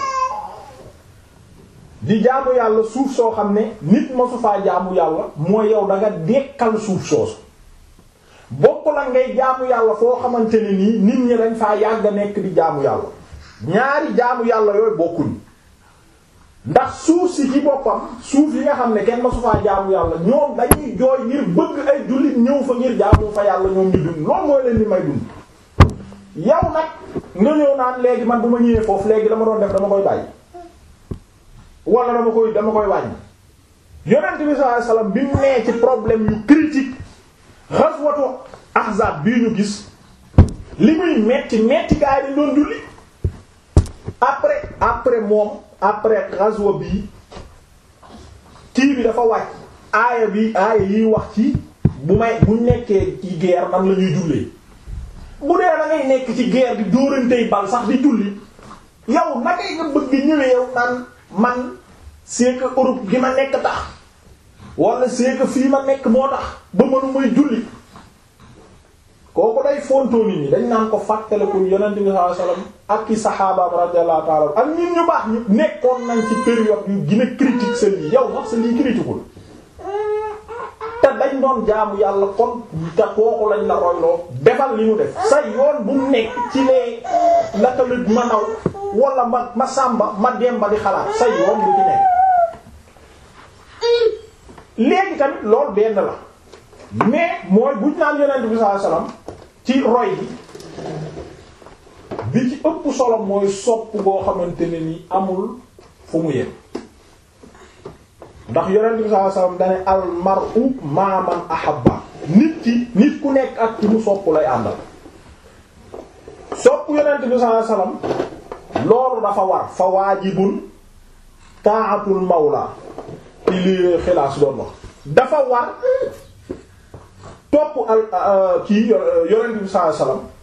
di jaamu yàlla suuf soo xam ne nit ma su faa jaamu yàlla mooy yow da nga dekkal suuf soosu bokk la ngay jaamu yàlla foo xamante ne nii nit ñi dañ faa yàgg a nekk di jaamu yàlla ñaari jaamu yàlla yooyu bokkuñ ndax suuf si ci boppam suuf yi nga xam ne kenn ma su faa jaamu yàlla ñoom dañuy jooy ngir bëgg ay jullit ñëw fa ngir jaamu fa yàlla ñoom ñu dund loolu mooy leen di may dund yow nag nga ñëw naan léegi man bu ma ñëwee foofu léegi dama doon def dama koy bàyyi wala dama koy dama koy wàññi yonent bi sallallahu alayhi wasallam bi mu nee ci problème yu critique ghazwatu ahzab bii ñu gis li muy metti metti gaa yi dañ doon julli après après moom après ghazwa bii kii bi dafa wàcc aaya bi aaya yiy wax ci bu may bu nekkee ci guerre nan la ñuy jullee bu dee da ngay nekk ci guerre di dóorantey bal sax di julli yow naka nga bëgg ñëwee yow naan man c'est que Europe gi ma nekk tax wala c'est que fii ma nekk moo tax ba mënu may julli kooku day fontoo nit ñi dañ naan ko fàttaliku yonent bi sallallahu alayhi wasallam ak i saxaabaam radiyallahu ta'ala ak ñun ñu baax ñu nekkoon nañ ci période yu gën a critique sa lii yow sax sa lii critiqueul te dañ doon jaamu yàlla kon te kooku lañ la royloo defal li ñu def sa yoon bu nekk ci lee naka la ma naw wala ma ma sàmba ma demba di xalaat sa yoon bu ci nekk léegi tamit loolu benn la mais mooy buñ naan yonent bi sallallahu alayhi wasallam ci roy bi bi ci ëpp solo mooy sopp boo xamante ne ni amul fu mu yem ndax yonent bi sallallahu alayhi wasallam dane al mar'u ma man ahabba nit ki nit ku nekk ak ci mu sopp lay àndal sopp yonent bi sallallahu alayhi wasallam loolu dafa war fa waajibun ta'atul mawla ci li xilaas doon wax dafa war topp al kii yonent bi sallallahu alayhi wasallam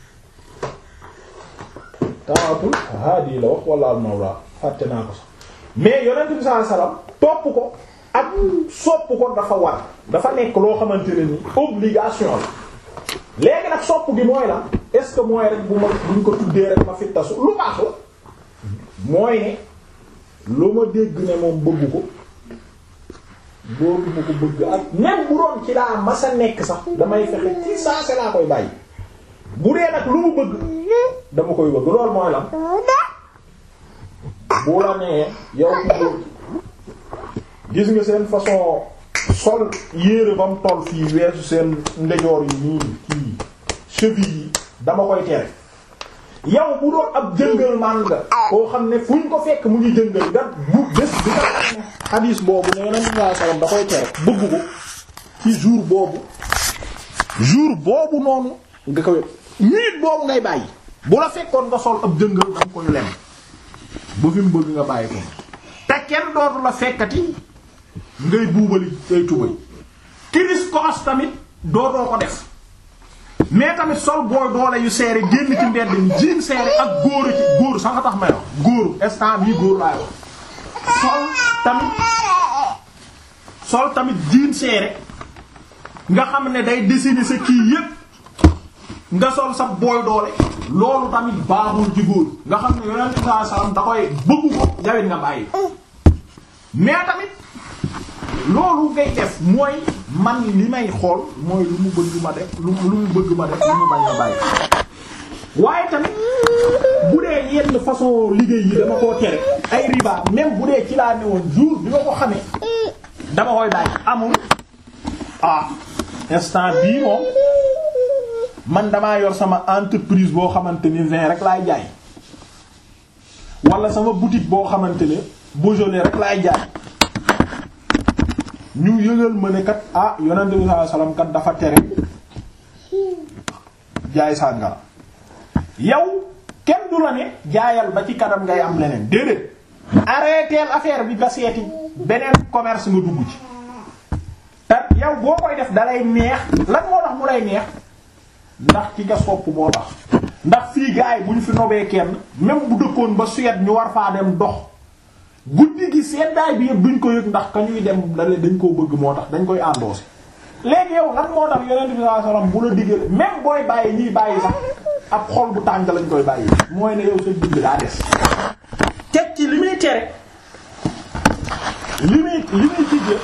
ta'atul haadi la wax wala al mawla fàtte naa ko sax mais yonent bi sallallahu alayhi wasallam topp ko ak sopp ko dafa war dafa nekk loo xamante ne ni obligation la léegi nag sopp gi mooy la est-ce que mooy rek bu ma buñ ko tuddee rek ma fi tasu lu baax la mooy ne lu ma dégg ne moom bëgg ko boobu ma ko bëgg ak même bu doon ci laa masa nekk sax damay fexe ci saa se laa koy bàyyi bu dee nag lu mu bëgg dama koy bëgg loolu mooy lan bu la nee yow ku bëgg gis nga seen façon sol yére ba mu toll fii weesu seen ndejoor yi nii kii cheville yi dama koy tere yow bu doon ab jëngal man nga koo xam ne fu ñu ko fekk mu ngi jëngal nga bu bés bi nga xam ne xadiis boobu ne yonent bi sallallahu alayhi wasallam da koy tere bëgg ko ci jour boobu jour boobu noonu nga koy minute boobu ngay bàyyi bu la fekkoon nga sol ab jëngal da nga koy lem ba fi mu bëgg nga bàyyi ko te kenn dootu la fekkati ngay buubali ay tubay kiris koos tamit dootoo ko def mais tamit sol booy doole yu seere génn ci mbedd mi jiin seere ak góor ci góor sax nga tax may wax góor instant bii góor laay wax sol tamit sol tamit jiin seere nga xam ne day dessiner sa kii yépp nga sol sa booy doole loolu tamit baaxul ci góor nga xam ne yonent bi sallallahu alayhi wasallam da koy bëggu ko jawit nga bàyyi mais tamit loolu ngay def mooy man li may xool mooy lu mu bëgg ma def lu lu mu bëgg ma def lu mu bañ a bàyyi waaye tamit bu dee yenn façon liggéey yi dama koo tere ay riba même bu dee ci laa ne woon jour bi ma ko xamee dama koy bàyyi amul ah instant bii moom man damaa yor sama entreprise boo xamante ni vin rek laay jaay wala sama boutique boo xamante ne Beaujolais rek laay jaay ñu yëgal ma ne kat ah yonent bi sallallahu alayhi wasallam kat dafa tere jaay sàngara yow kenn du la ne jaayal ba ci kanam ngay am leneen déedéet arrêteel affaire bi ba seeti beneen commerce nga dugg ci te yow boo koy def dalay neex lan moo tax mu lay neex ndax ci nga sopp moo tax ndax fii gars yi bu ñu fi nobee kenn même bu dëkkoon ba Suède ñu war faa dem dox guddi gi seddaay bi yëpp duñ ko yëg ndax ka ñuy dem dale dañ koo bëgg moo tax dañ koy endossé léegi yow lan moo tax yonent bi sallallahu alayhi wasallam bu la digal même booy bàyyi ñiy bàyyi sax ab xol bu tàng lañ koy bàyyi mooy ne yow sa digg daa des teg ci li muy tere li muy li muy digle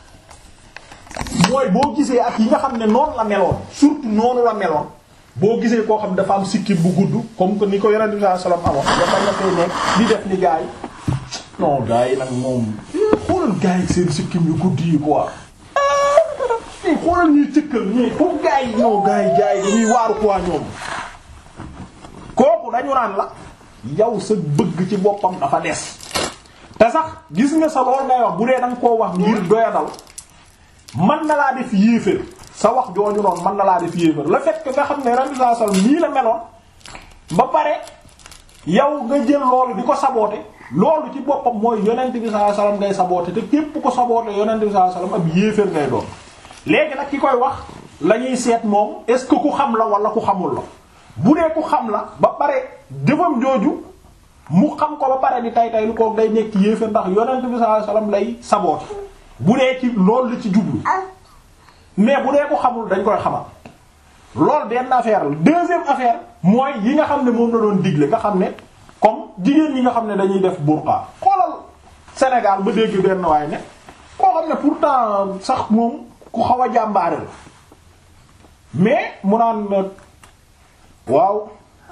mooy boo gisee ak yi nga xam ne noonu la meloon surtout noonu la meloon boo gisee koo xam ne dafa am sikkim bu gudd comme que ni ko yonent bi sallallahu alayhi wasallam amoon dafa nga fay nekk di def ni gaay non gars yi nag moom xoolal gars yi seen sikkim yu gudd yi quoi i xoolal ñuy cëkkal ñi pour gars yi ñoo gars yi gars yi dañuy waaru quoi ñoom kooku dañu naan la yow sa bëgg ci boppam dafa des te sax gis nga sa lool ngay wax bu dee danga koo wax ngir doyadal man na laa def yéefér sa wax jooju noonu man na laa def yéefér le fait que nga xam ne radi saa sal nii la meloon ba pare yow nga jël loolu di ko saboote loolu ci boppam mooy yonent bi sallallahu alayhi wasallam ngay saboote te képp ko saboote yonent bi sallallahu alayhi wasallam ab yéeféer ngay doon léegi nag ki koy wax la ñuy seet moom est-ce que ku xam la wala ku xamul la bu dee ku xam la ba pare jëfam jooju mu xam ko ba pare di tay tay lu ko day nekk yéeféer ndax yonent bi sallallahu alayhi wasallam lay saboote bu dee ci loolu la ci jublu mais bu dee ku xamul dañ koy xamal loolu benn affaire la deuxième affaire mooy yi nga xam ne moom la doon digle nga xam ne comme jigéen ñi nga xam ne dañuy def burqa xoolal Sénégal ba dégg benn waay ne koo xam ne pourtant sax moom ku xaw a jàmbaare la mais mu naan waaw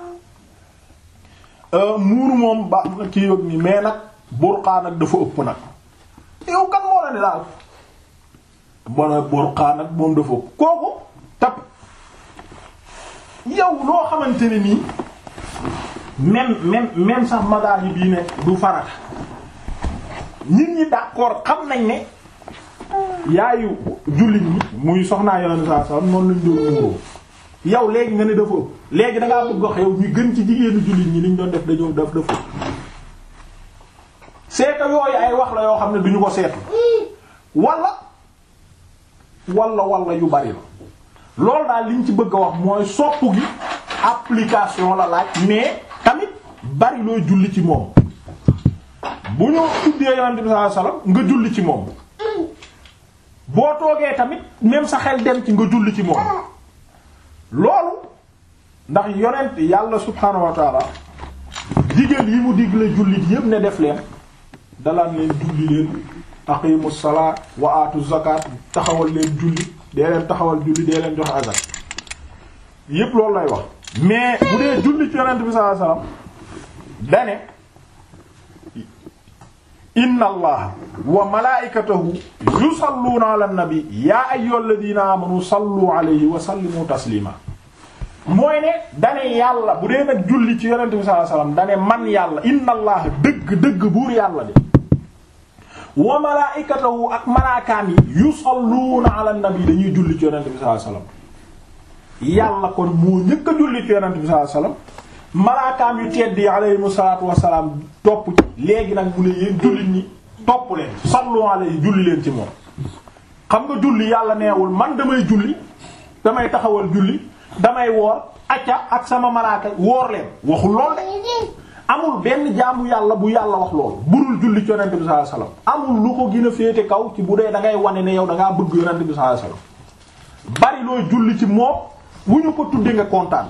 muuru moom ba kii yóg ni mais nag burqa nag dafa ëpp nag yow kan moo la ne daal bona burqa nag moom dafa ëpp kooku tap yow loo xamante ne nii même même même sax madaahi bii ne du farata nit ñi d'accord xam nañ ne yaayu jullit ñi muy soxnaa yonent saa sallam noonu lañ doon muuroo yow léegi nga ne dafa ëpp léegi dangaa bëgg wax yow ñu gën ci jigéenu jullit ñi liñ doon def dañoo def dafa ëpp c'est que yooyu ay wax la yoo xam ne duñu ko seetlu wala wala wala yu bari la loolu daal liñ ci bëgg a wax mooy sopp gi application la laaj mais tamit bari looy julli ci moom bu ñu tuddee yonent bi sallallahu alayhi wasallam nga julli ci moom boo toogee tamit même sa xel dem ci nga julli ci moom loolu ndax yonent yàlla subhaanahu wa taala digal yi mu digle jullit yépp ne def leen dalaan leen julli leen aqimu salaa wa aatu zakat taxawal leen julli dee leen taxawal julli dee leen joxe azak yépp loolu lay wax mais bu dee julli ci yonent bi sallallahu alayhi wasallam dane inna allaha wa malaikatahu yusalluna ala nabi ya ayyuhalladhina amanu sallu alayhi wa sallimu taslima mooy ne dane yàlla bu dee nag julli ci yonent bi sallallahu alayhi wasallam dane man yàlla inna allaha dëgg dëgg buur yàlla de wa malaikatahu ak malaakaam yi yusalluna ala nabi dañuy julli ci yonent bi sallallahu alayhi wasallam yàlla kon moo njëkk a julli ci yonent bi sallallahu alayhi wasallam malaakaam yu tedd yi alayhimu salaatu wassalaam topp ci léegi nag mu ne yéen jullit ñi topp leen sallu alayhi julli leen ci moom xam nga julli yàlla neewul man damay julli damay taxawal julli damay woor acca ak sama malaaka woor leen waxul lool de amul benn jaamu yàlla bu yàlla wax lool burul julli ci yonent bi sallallahu alayhi wasallam amul lu ko gën a féete kaw ci bu dee da ngay wane ne yow da ngaa bëgg yonent bi sallallahu alayhi wasallam bari looy julli ci moom bu ñu ko tudde nga kontaan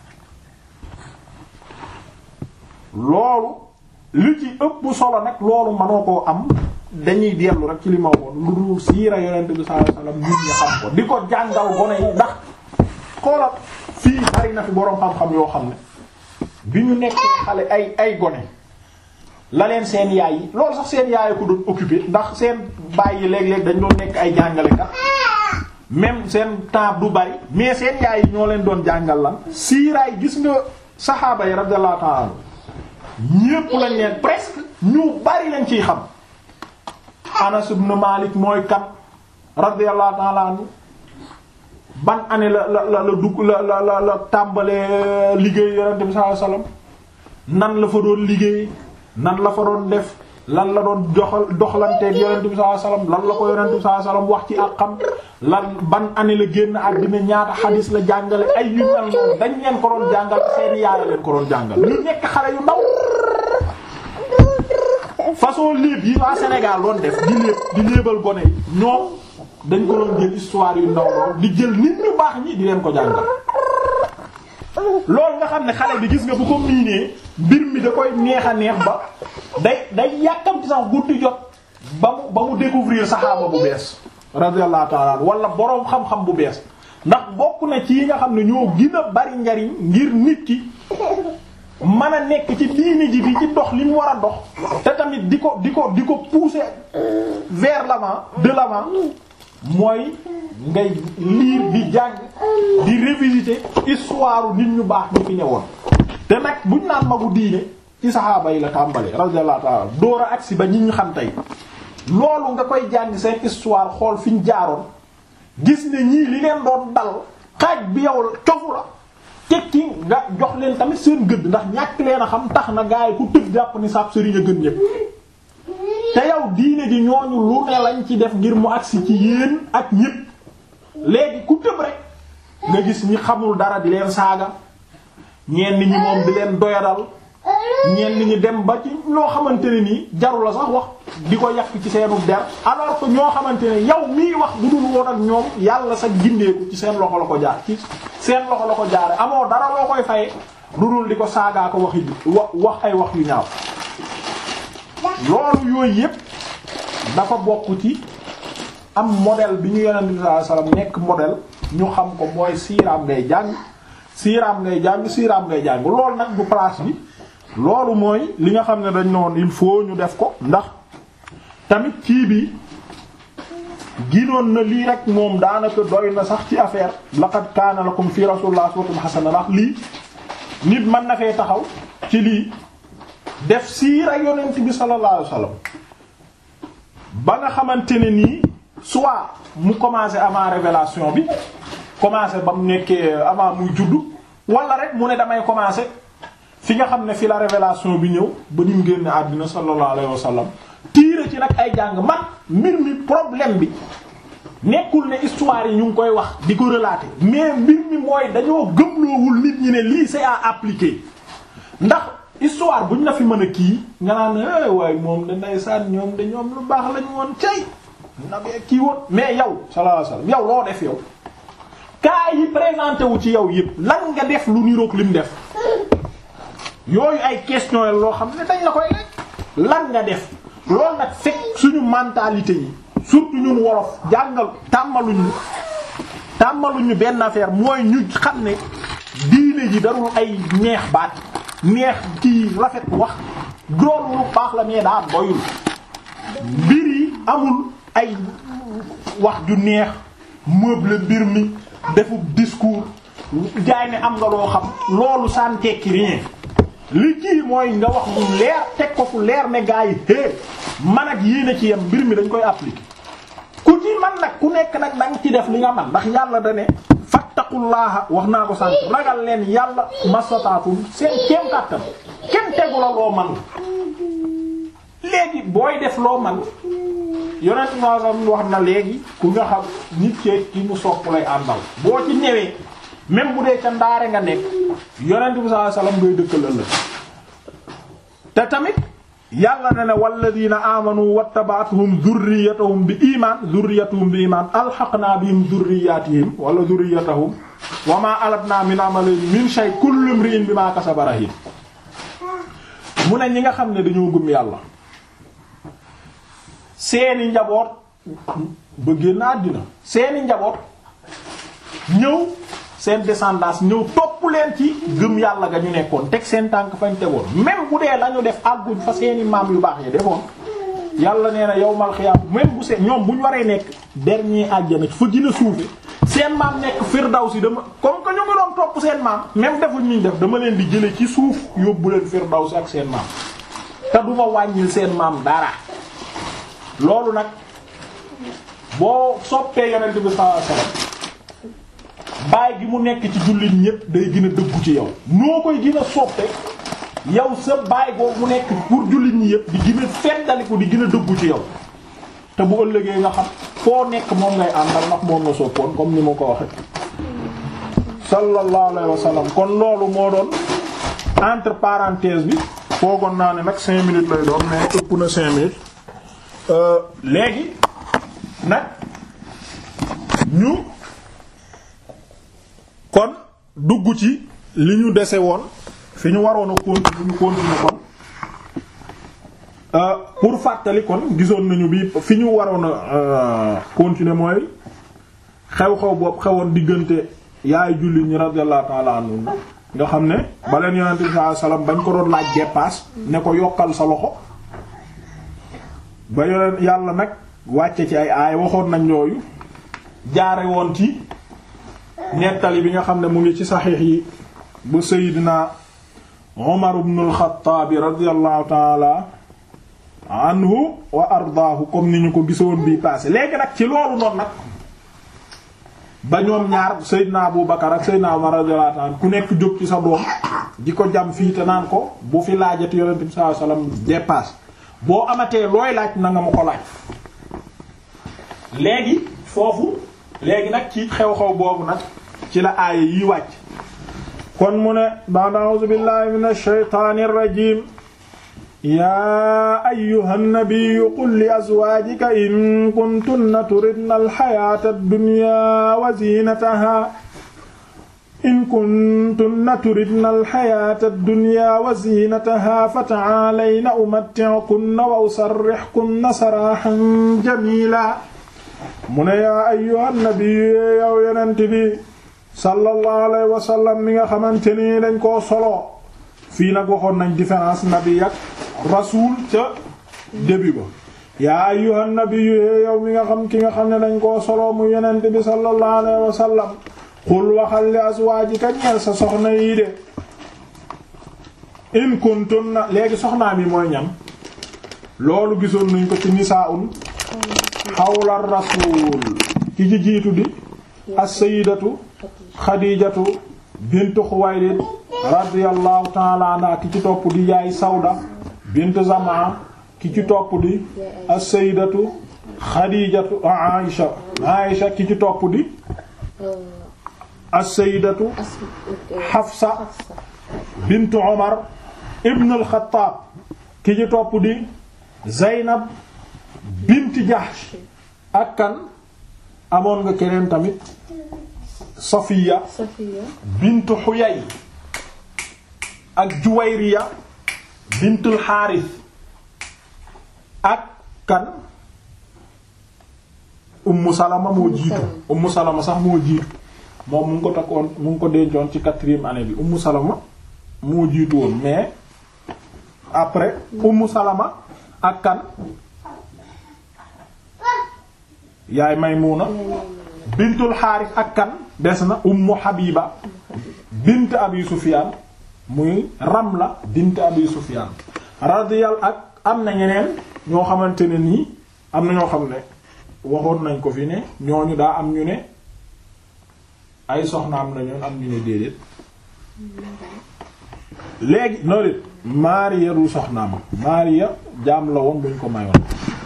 loolu li ci ëpp solo nag loolu mënoo koo am dañuy dellu rek ci li ma woon lu dul siira yonent bi sallallahu alayhi wasallam nit ñi xam ko di ko jàngal gone yi ndax xoolal fii bari na fi boroom xam-xam yoo xam ne bi ñu nekkee xale ay ay gone la leen seen yaay yi loolu sax seen yaay ko doon occupé ndax seen baay yi léeg-léeg dañ doon nekk ay jàngalekat même seen temps du bari mais seen yaay yi ñoo leen doon jàngal lan siiraay gis nga saxaaba yi radiyallahu ta'ala ñépp lañ leen presque ñu bari lañ ciy xam Anas ibn Malik mooy kat radiyallahu ta'ala anhu ban année la la la la dugg la la la la tàmbalee liggéey yonent bi sallallahu alayhi wasallam nan la fa doon liggéey nan la fa doon def lan la doon joxal doxalanteeg yonent bi sallallahu alayhi wasallam lan la ko yonent bi sallallahu alayhi wasallam wax ci ak xam lan ban année la génn àddina ñaata xadis la jàngale ay yu mel noonu dañ leen ko doon jàngal seeni yaaya leen ko doon jàngal ñu nekk xale yu ndaw façon léeb yi waa Sénégal doon def di léeb di léebal gone yi ñoom dañ ko doon jël histoire yu ndaw lool di jël nit ñu baax ñi di leen ko jàngal loolu nga xam ne xale bi gis nga bu ko miinee mbir mi da koy neex a neex ba day day yàkkamti sax guddi jot ba mu ba mu découvrir saxaaba bu bees radiyallahu ta'ala wala boroom xam-xam bu bees ndax bokk na ci yi nga xam ne ñoo gën a bari njariñ ngir nit ki mën a nekk ci diini ji di ci dox li mu war a dox te tamit di ko di ko di ko pousser vers l'avant de l'avant mooy ngay lire di jàng di révisiter histoire nit ñu baax ñu fi ñëwoon te nag buñ naan magu diine ci saxaaba yi la tàmbalee radiyallahu ta'ala door a agsi ba ñi ñu xam tey loolu nga koy jàng seen histoire xool fi ñu jaaroon gis ne ñii li leen doon dal xaaj bi yow cofu la tekki nga jox leen tamit seen gëdd ndax ñàkk leen a xam tax na gaay ku tëb jàpp ni sab sëriñ a gën ñépp te yow diine ji ñooñu lu ne lañ ci def ngir mu agsi ci yéen ak ñépp léegi ku tëb rek nga gis ñi xamul dara di leen saaga ñenn ñi moom di leen doyadal ñenn ñi dem ba ci loo xamante ne nii jaru la sax wax di ko yàq ci seenu der alors que ñoo xamante ne yow mii wax bu dul woon ak ñoom yàlla sa gindeeku ci seen loxo la ko jaar ci seen loxo la ko jaare amoo dara loo koy faye lu dul di ko saagaa ko waxi wa wax ay wax yu ñaaw loolu yooyu yépp dafa bokk ci am modèle bi ñu yonent bi sallallahu alayhi wasallam nekk modèle ñu xam ko mooy siiraam ngay jàng siiraam ngay jàng siiraam ngay jàng loolu nag bu place bi loolu mooy li nga xam ne dañ noon il faut ñu def ko ndax tamit kii bi ginoon na lii rek moom daanaka doy na sax ci affaire laqad kaana lakum fi rasulillahi uswatun hasana ndax lii nit mën na fee taxaw ci lii def siira yonent bi sallallahu alayhi wasallam ba nga xamante ne nii soit mu commencé avant révélation bi commencé ba mu nekkee avant muy juddu wala rek mu ne damay commencé fi nga xam ne fi la révélation bi ñëw ba ni mu génn àddina sallallahu alayhi wasallam tiire ci nag ay jàng man mbir mi problème bi nekkul ne histoire yi ñu ngi koy wax di ko relater mais mbir mi mooy dañoo gëmloowul nit ñi ne lii c'est à appliquer ndax histoire buñ la fi mën a kii nga naan eh waaye moom da ndeysaan ñoom de ñoom lu baax lañu woon cay nabee kii woon mais yow sallallahu alayhi wasallam yow loo def yow cas yi présenté wu ci yow yëpp lan nga def lu niroog lim def yooyu ay question la loo xam ne dañ la koy laaj lan nga def loolu nag fekk suñu mentalité yi surtout ñun wolof jàngal tàmmaluñu tàmmaluñu benn affaire mooy ñu xam ne diine ji darul ay neex baat neex ci rafet wax loolu lu baax la mais daa doyul mbir yi amul ay wax ju neex meuble mbir mi defub discours jaay ne am nga loo xam loolu ça ne tekki rien li kii mooy nga wax lu leer teg ko fu leer ne gaa yi hé man ak yéen a ci yem mbir mi dañ koy appliquer ku ci man nag ku nekk nag danga ci def li nga man ndax yàlla da ne fattaqullaha wax naa ko sànq ragal leen yàlla masataatum seen kéem kàttan kenn tegu la loo man léegi booy def loo man yonent naa sam wax na léegi ku nga xam nit ceeg ki mu sopp lay àndal boo ci ñëwee même bu dee ca ndaare nga nekk yonent bi sallallahu alayhi wasallam ngay dëkkal ëllëg te tamit yàlla na ne walladina amanu wattaba'atuhum dhurriyyatuhum bi iman dhurriyyatuhum bi iman alhaqna bihim dhurriyyatihim wala dhurriyyatahum wa ma alatna min amalihim min shay kullu imrin bima kasaba rahin mu ne ñi nga xam ne dañoo gëm yàlla seeni njaboot ba génn àddina seeni njaboot ñëw seen descendance ñëw topp leen ci gëm yàlla ga ñu nekkoon teg seen tànk fañ tegoon même bu dee lañu def àgguñ fa seeni maam yu baax yi defoon yàlla nee na yawmal xiyaam même bu seen ñoom bu ñu waree nekk dernier àjjana fa gën a suufe seen maam nekk firdawsi dama comme que ñu ngi doon topp seen maam même defuñ ñu def dama leen di jële ci suuf yóbbu leen firdawsi ak seen maam te duma wàññil seen maam dara loolu nag boo soppee yonent bi sallallahu alayhi wasallam baay gi mu nekk ci jullit ñépp day gën a dëggu ci yow noo koy gën a soppe yow sa baay boobu mu nekk pour jullit ñi yépp di gën a feddaliku di gën a dëggu ci yow te bu ëllëgee nga xam foo nekk moom ngay àndal ndax moom nga soppoon comme ni ma ko waxe sallallahu alayhi wa sallam kon loolu moo doon entre parenthèse bi foogoon naa ne nag cinq minutes lay doon mais ëpp na cinq minutes léegi nag ñu kon dugg ci li ñu dese woon fi ñu waroon a continuer ñu continuer kon pour fàttali kon gisoon nañu bi fi ñu waroon a continuer mooy xew-xew boobu xewoon diggante yaay jullit ñi radiyallahu ta'ala anhu nga xam ne ba leen yonente bi sallallahu alayhi wasallam bañ ko doon laaj dépasse ne ko yokkal sa loxo ba yoneen yàlla nag wàcce ci ay aay waxoon nañ yooyu jaare woon ci nettali bi nga xam ne mu ngi ci saxiix yi bu Seydina Umar ibn al-Khattab radiyallahu ta'ala anhu wa ardaahu comme ni ñu ko gisoon bii passé léegi nag ci loolu noonu nag ba ñoom ñaar Seydina Abu Bakar ak Seydina Umar radiyallahu ta'ala ku nekk jóg ci sa doom di ko jam fii te naan ko bu fi laajati Yonent bi sallallahu alayhi wasallam dépasse boo amatee looy laaj na nga ma ko laaj léegi foofu léegi nag ci xew-xew boobu nag ci la aaya yi wàcc kon mu ne ba'da a'uuzu billahi minash shaytaanir rajiim yaa ayyuhan nabiyyu qul li azwaajika in kuntunna turidna al-hayaata ad-dunyaa wa ziinatahaa in kuntunna turidna al-hayaata ad-dunyaa wa ziinatahaa fata'aalayna umatti'kunna wa usarrihkunna saraahan jamiilaa mu ne yaa ayyuhan nabiyyu yow yonent bi sallallahu alayhi wa sallam mi nga xamante ni dañ koo solo fii nag waxoon nañ différence nabi ak rasul ca début ba yaa ayyuhan nabiyyu yow mi nga xam ki nga xam ne dañ koo solo mu yonent bi sallallahu alayhi wa sallam xul waxal li azwaajika ñeel sa soxna yi de in kuntunna léegi soxnaa mi mooy ñam loolu gisoon nañ ko ci nisaa'un xawla rasul ki ci jiitu di as-sayyidatu xadiijatu bintu xuwaylid radiyallahu ta'ala anha ki ci topp di yaay sawda bintu zamaa ki ci topp di as-sayyidatu xadiijatu aisha aisha ki ci topp di as-sayyidatu xafsa bintu umar ibn al-xattaab ki ci topp di zaynab bint Jahsh ak kan amoon nga keneen tamit Safiya Safiya bintu Huyay ak Juwayriya bintul Xaaris ak kan Ummu Salama moo jiitu Salama. Ummu Salama sax moo jiitu moom mu ngi ko takkoon mu ngi ko dencoon ci quatrième année bi Ummu Salama moo jiitu woon mais après Ummu Salama ak kan yaay Maymuna bintul Xaaris ak kan des na Ummu Habiba bint Abi Sufyaan muy Ramla bint Abi Sufyaan radiyal ak am na ñeneen ñoo xamante ne nii am na ñoo xam ne waxoon nañ ko fi ne ñooñu daa am ñu ne ay soxna am na ñoon am ñu ne déedéet léegi noonu it Maariya du soxnaam Maariya jaam la woon buñ ko mayoon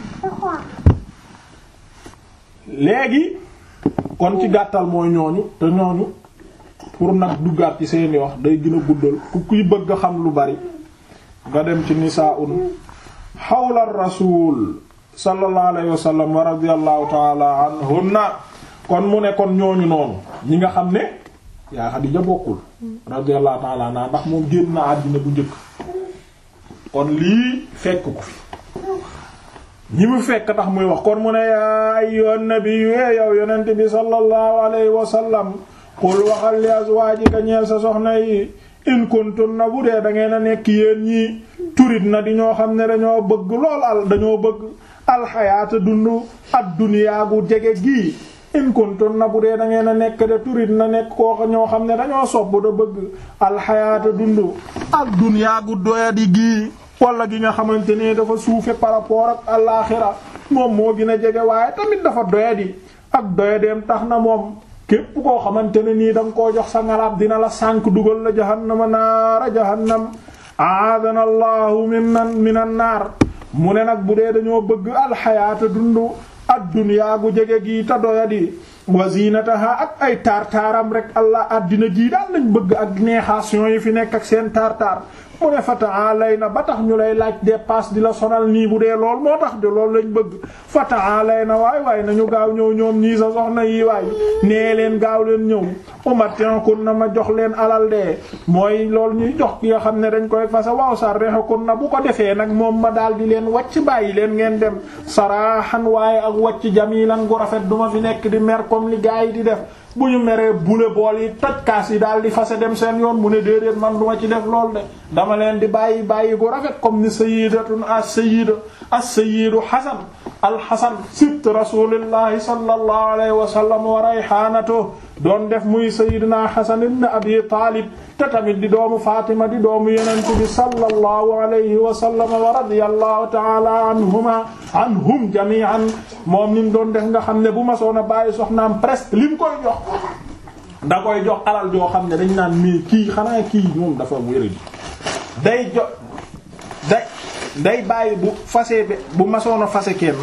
léegi kon ci gàttal mooy ñooñu te ñooñu pour nag duggaat ci seeni wax day gën a guddal ku kuy bëgg a xam lu bari nga dem ci nisaa'un xawla rasul sallallahu alayhi wa sallam wa radiyallahu ta'ala anhunna kon mu ne kon ñooñu noonu ñi nga xam ne yaa Xadiija bokkul radiyallahu ta'ala anha ndax moom génn na àddina bu njëkk kon lii fekk ko fi ñi mu fekk tax muy wax kon mu ne yaa ayyuhan nabiyyu yow yonent bi sallallahu alayhi wa sallam qul waxal li azwaajika ñeel sa soxna yi in kuntunna bu dee da ngeen a nekk yéen ñii turit na di ñoo xam ne dañoo bëgg lool al dañoo bëgg alxayaata dund ad-dunyaa gu jege gii in kuntunna bu dee da ngeen a nekk de turit na nekk koo ñoo xam ne dañoo sobb da bëgg alxayaata dund ad-dunyaa gu doyadi gii wala gi nga xamante ne dafa suufe par rapport ak alaaxira moom moo gën a jege waaye tamit dafa doyadi ak doyadeem tax na moom képp koo xamante ne nii da nga koo jox sa ngalaab dina la sànk dugal la jahannama naara jahannam aadana allahu minan minan naar mu ne nag bu dee dañoo bëgg alxayaata dundu addunyaa gu jege gii ta doyadi wa zinataha ak ay tartaaram rek allah addina jii daal lañ bëgg ak neexation yi fi nekk ak seen tartaar mu ne fata'alay na ba tax ñu lay laaj dépasse di la sonal nii bu dee lool moo tax de loolu lañ bëgg fata'alay na waay waay nañu gaaw ñëw ñoom ñii sa soxna yi waay nee leen gaaw leen ñëw umatinakun na ma jox leen alal de mooy loolu ñuy jox ki nga xam ne dañ koy fasa waaw sarrexakun na bu ko defee nag moom ma daal di leen wàcc bàyyi leen ngeen dem saraaxan waaye ak wàcc jamilan gu rafet duma fi nekk di mer comme li gaa yi di def bu ñu meree bule bool yi toj kaas yi daal di fase dem seen yoon mu ne déedéet man duma ci def lool de dama leen di bàyyi bàyyi gu rafet comme ni sayyidatun as-sayyid as-sayyidu Hasan al-Hasan sibt rasulillahi sallallahu alayhi wa sallam wa rayhanatu doon def muy sayyidina Hasan ibn Abi Talib te tamit di doomu Fatima di doomu Yonent bi sallallahu alayhi wa sallam wa radiyallahu ta'ala anhuma anhum jami'an moom ni mu doon def nga xam ne bu ma soona bàyyi soxnaam presque li mu koy jox da koy jox alal joo xam ne dañ naan mii kii xanaa kii moom dafa wéradi day jo day day bàyyi bu fase be bu masoon a fase kenn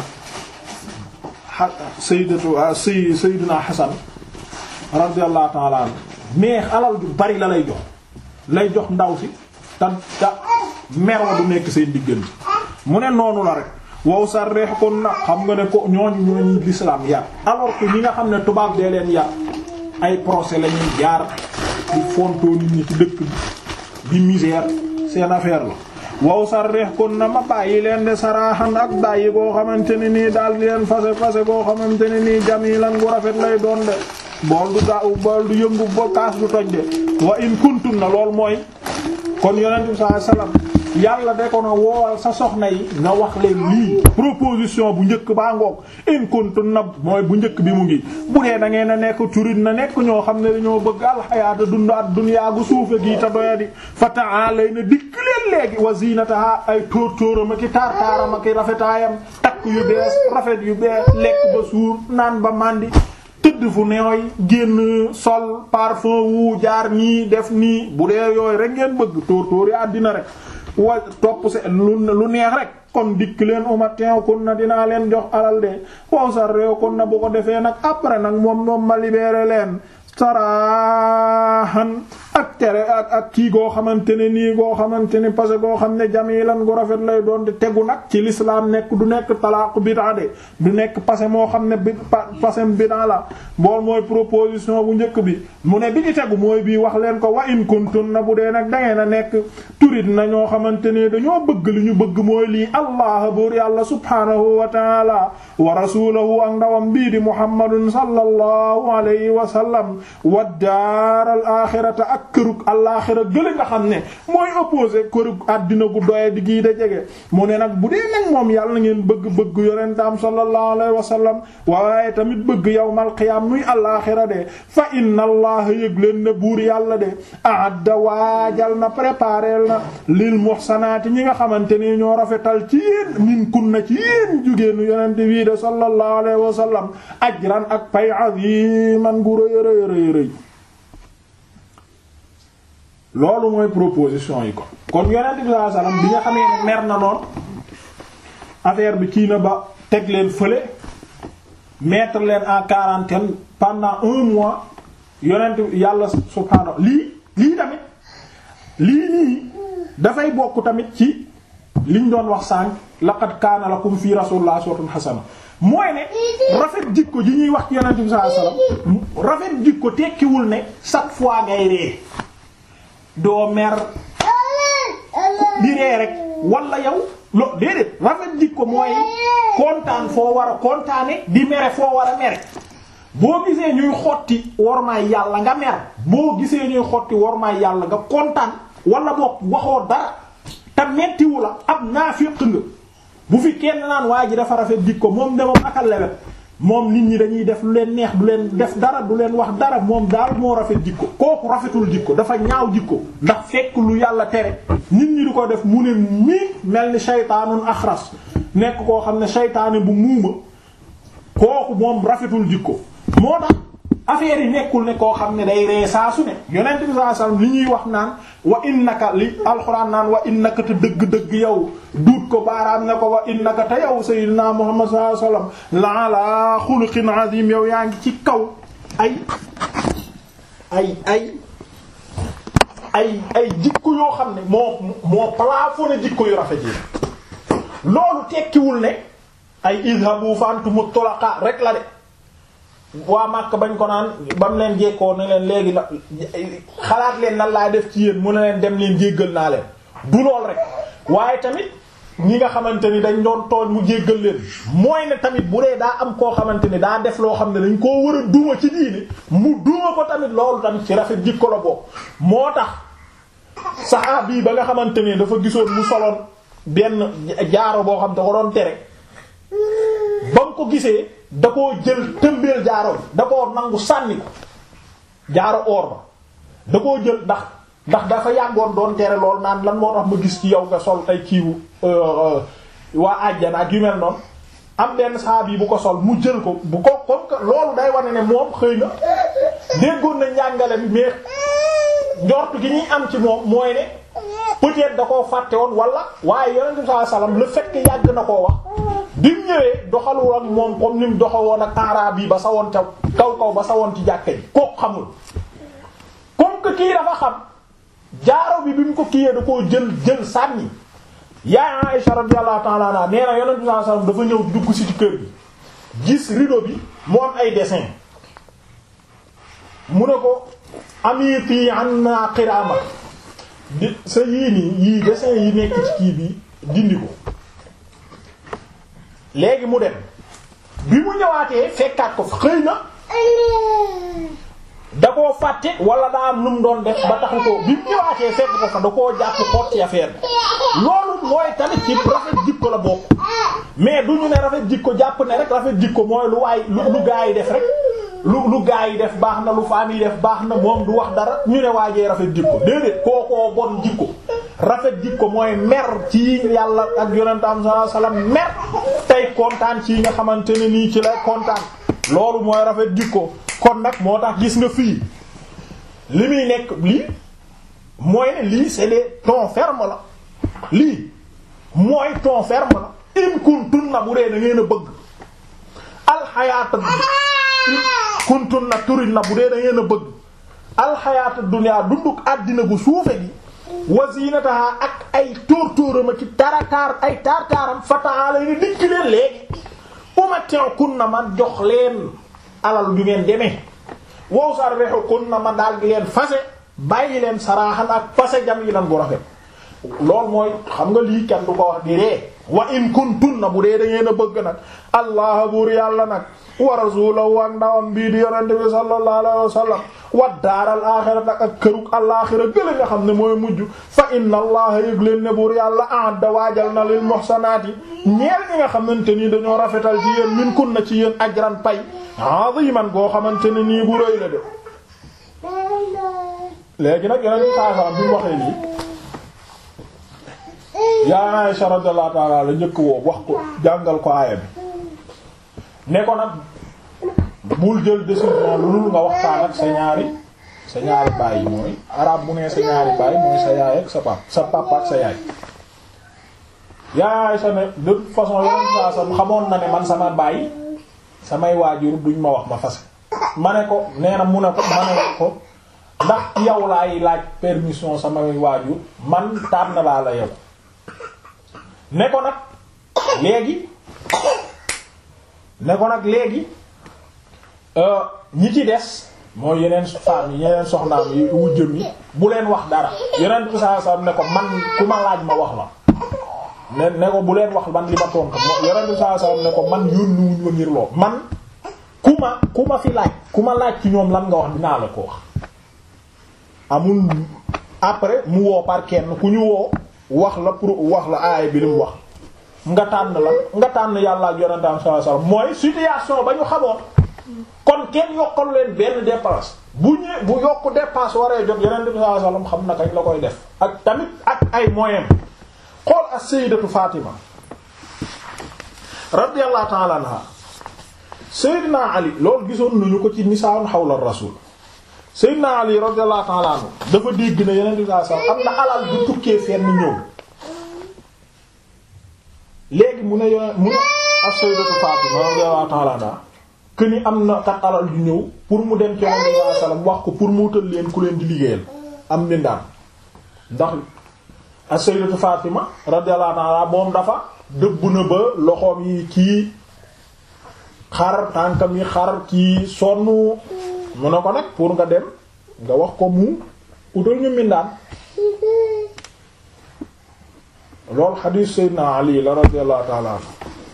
sayyidatu say sayyidina Hasan radiyallahu ta'ala anhu mais alal ju bari la lay jox lay jox ndaw si ta ta merwa du nekk seen diggante mu ne noonu la rek wow sa reex kon na xam nga ne ko ñooñu ñooñu l'islam yar alors que ñi nga xam ne tubaab dee leen yar ay procès la ñuy jaar di fontoo nit ñi ci dëkk bi di misère seen affaire la wow sa reex kon na ma bàyyi leen de saraaxan ak bàyyi koo xamante ne nii daal di leen fase fase koo xamante ne nii jamilan gu rafet lay doon de bool du gaaw bool du yëngu ba kaas du toj de wa in kuntum na lool mooy kon yonent bi sallallahu alayhi wasallam yàlla de ko na woowal sa soxna yi nga wax leen lii proposition bu njëkk baa ngoog in kuntum na mooy bu njëkk bi mu ngi bu dee da ngeen a nekk turit na nekk ñoo xam ne dañoo bëgg alxayaata dund at dunyaa gu suufe gii te doyadi fa ta'alay na dikk leen léegi wa zinataha ay tóor tóoram aki taar taaram aki rafetaayam takk yu bees rafet yu bees lekk ba suur naan ba màndi tëdd fu neewoy génn sol parfum wu jaar nii def nii bu dee yooyu rek ngeen bëgg tóor tóor yi àddina rek wa topp se lu lu neex rek kon dikk leen uma teew kon na dinaa leen jox alal de wow sa réew kon na bu ko defee nag après nag moom moom ma libéré leen saraahan ak tere ak ak kii goo xamante ne nii goo xamante ne parce que goo xam ne jamilan gu rafet lay doon te tegu nag ci l'islam nekk du nekk talaaqu bid'a de du nekk passé moo xam ne bi passé bid'a la bool mooy proposition bu njëkk bi mu ne bi ci tegu mooy bii wax leen ko wa in kuntun na bu dee nag da ngeen a nekk turit na ñoo xamante ne dañoo bëgg li ñu bëgg mooy lii allah buur yàlla subhanahu wa taala wa rasulahu ak ndawam bii di muhammadun sallallahu alayhi wa sallam wa daaral axirata ak kërug alaaxira gële nga xam ne mooy opposé kërug àddina gu doye di gii da jege mu ne nag bu dee nag moom yàlla na ngeen bëgg bëgg yonentam sallallahu alayhi wa sallam waaye tamit bëgg yawmal qiyaam nuy alaaxira de fa inna allaha yëg leen ne buur yàlla de ahadda waajal na prépareel na lil muhsanaati ñi nga xamante ni ñoo rafetal ci yéen min kunna ci yéen jugéenu yonente bii de sallallahu alayhi wa sallam ajran ak pay aziman gu rëy rëy rëy rëy loolu mooy proposition yi ko kon yonente bi sallallahu alayhi wa sallam bi nga xamee ne mer na noon affaire bi kii na ba teg leen fële mettre leen en quarantaine pendant un mois yonent yàlla subhaanahu lii lii tamit lii nii dafay bokk tamit ci liñ doon wax sànq laqad kaana lakum fi rasulillahi uswatun hasana mooy ne rafet jikko ji ñuy wax ci yonent bi sallallahu alayhi wasallam rafet jikko tekkiwul ne chaque fois ngay ree doo mer di ree rek wala yow lo déedéet rafet jikko mooy kontaan foo war a kontaane di mere foo war a mere boo gisee ñuy xotti wormaay yàlla nga mer boo gisee ñuy xotti wormaay yàlla nga kontaan wala boog waxoo dara te mettiwu la ab naafiq nga bu fi kenn naan waa ji dafa rafet jikko moom de moom akal lewet moom nit ñi dañuy def lu leen neex du leen def dara du leen wax dara moom daal moo rafet jikko kooku rafetul jikko dafa ñaaw jikko ndax fekk lu yàlla tere nit ñi di ko def mu ne mii mel ni shaytaanun axras nekk koo xam ne shaytaane bu muuma kooku moom rafetul jikko moo tax affaire yi nekkul ne koo xam ne day ree saa su ne yonent bi sallallahu alayhi wasallam li ñuy wax naan wa innaka li alxuraan naan wa innaka te dëgg-dëgg yow duut ko baaraam ne ko wa innaka te yow sayyidina muhammad sallallahu alayhi wasallam la ala xuluqin azim yow yaa ngi ci kaw ay ay ay ay ay jikko yoo xam ne moo moo plafonné jikko yu rafet yi loolu tekkiwul ne ay idhabu fa antumu tulaqa rek la de waa Makka bañ ko naan ba mu leen jekkoo ne leen léegi na xalaat leen nan laa def ci yéen mu ne leen dem leen jéggal naa leen du lool rek waaye tamit ñi nga xamante ni dañ doon tooñ mu jéggal leen mooy ne tamit bu dee daa am koo xamante ni daa def loo xam ne dañ koo war a duma ci diine mu duma ko tamit loolu tamit ci rafet jikko la bokk moo tax saxaabi yi ba nga xamante ni dafa gisoon mu soloon benn jaaro boo xam da ko doon tere ba mu ko gisee da koo jël tëmbeel jaaro bi da koo nangu sànni ko jaaro or ba da koo jël ndax ndax dafa yàggoon doon tere lool naan lan moo tax ma gis ci yow nga sol ay kiiwu waa àjjana ak yu mel noonu am benn saab yi bu ko sol mu jël ko bu ko comme que loolu day wane ne moom xëy na déggoon na njàngale bi mais njort gi ñuy am ci moom mooy ne peut-être da koo fàtte woon wala waaye yonent bi sallallahu alayhi wasallam le fait que yàgg na koo wax bi mu ñëwee doxalul ak moom comme ni mu doxawoon ak araab yi ba sa woon ca kaw kaw ba sa woon ci jàkka ji kooku xamul comme que kii dafa xam jaaro bi bi mu ko kiiyee da koo jël jël sànni yaay Aisha radiyallahu ta'ala anha nee na yonent bi sallallahu alayhi wasallam dafa ñëw dugg si ci kër gi gis rideau bi mu am ay dessin mu ne ko amiti anna qirama di sa yii nii yii dessin yi nekk ci kii bi dindi ko léegi mu dem bi mu ñëwaatee fekkaat ko xëy na da koo fàtte wala daa am lu mu doon def ba taxu ko bi mu ñëwaatee fekk ko fa da koo jàpp xoot ci affaire bi loolu mooy tamit ci rafet jikko la bokk mais du ñu ne rafet jikko jàpp ne rek rafet jikko mooy lu waay lu lu gaa yi def rek lu lu gaa yi def baax na lu faam yi def baax na moom du wax dara ñu ne waajee rafet jikko déedéet kookoo bon jikko rafet jikko mooy mer ci yàlla ak yonentam sallallahu alayhi wasallam mer tey kontaan ci nga xamante ne nii ci lay kontaan loolu mooy rafet jikko kon nag moo tax gis nga fii li muy nekk lii mooy ne lii c'est des tons fermes la lii mooy ton ferme la in kuntun na bu dee da ngeen a bëgg alxayaata in kuntun na turin na bu dee da ngeen a bëgg alxayaatu dunya dunduk àddina gu suufe gi wa zinataha ak ay tóor-tóorama ci tarataar ay taar-taaram fataala ni dikk leen léegi umatti'kunna man jox leen alal ju ngeen demee wow sarrihukunna ma daal di leen fase bàyyi leen saraaxan ak fase jam yi nan bu rafet loolu mooy xam nga lii kenn du ko wax di ree wa in kuntunna bu dee da ngeen a bëgg nag allah buur yàlla nag wa rasulahu ak ndawam bii di yonente bi sallallahu alayhi wa sallam wa daaral aaxira nag ak kërug alaaxira gële nga xam ne mooy mujj fa inna allaha yëg leen ne buur yàlla a'adda waajal na lil muhsanaati ñeel ñi nga xamante nii dañoo rafetal ci yéen min kunna ci yéen ajran pay aziman goo xamante ne nii bu rëy la de léegi nag yeneen saa saa bi mu waxee lii yaa Aisha radiyallahu ta'ala la njëkk woo wax ko jàngal ko aaya bi ne ko nag bul jël décision lu dul nga waxtaan ak sa ñaari sa ñaari baay yi mooy arab bu nee sa ñaari baay mooy sa yaay ak sa pap sa papa ak sa yaay yaa Aisha ne de toute façon yeneen saa saa xamoon na ne man sama baay samay waajur duñ ma wax ma fase ma ne ko nee na mu ne ko ma ne ko ndax yow laay laaj permission samay waajur man tànn laa la yow ne ko nag léegi ne ko nag léegi ñi ci des mooy yeneen femmes yi yeneen soxnaam yi wujjëm yi bu leen wax dara yeneen bi saa saa ne ko man ku ma laaj ma wax la ne ne ko bu leen wax man li ma tontu yeneen bi saa saa ne ko man yónni wuñ ma ngir lool man ku ma ku ma fi laaj ku ma laaj ci ñoom lan nga wax dinaa la ko wax amul après mu woo par kenn ku ñu woo wax la pour wax la aaya bi li mu wax nga tànn la nga tànn yàlla ak yonentam sallallahu alayhi wasallam mooy situation ba ñu xamoon kon kenn yokkalu leen benn dépense bu ñëwee bu yokk dépense waree jot yonent bi sallallahu alayhi wasallam xam na kañ la koy def ak tamit ak ay moyens xool as-sayyidatu Fatima radiyallahu ta'ala anha sayyidina Ali loolu gisoon nañu ko ci nisaa'un hawla rasul sayyidina Ali radiyallahu ta'ala anhu dafa dégg na yonent bi sallallahu alayhi wasallam am na alal bu tukkee fenn ñëw léegi mu ne yo mu ne as-sayyidatu Fatima radiyallahu ta'ala anha que ni am na kat alal du ñëw pour mu dem ci Yonent bi sallallahu alayhi wasallam wax ko pour mu wutal leen ku leen di liggéeyal am mbindaan ndax as-sayyidatu Fatima radiyallahu ta'ala moom dafa dëbb na ba loxoom yi kii xar tànkam yi xar kii sonn mu ne ko nag pour nga dem nga wax ko mu utal ñu mbindaan loolu xadiis Seydina Ali la radiyallahu ta'ala anhu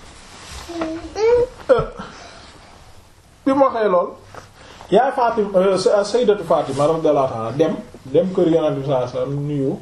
bi mu waxee lool yaay Fatima Sayyidatu Fatima radiyallahu ta'ala dem dem kër Yonent bi sallallahu alayhi wasallam nuyu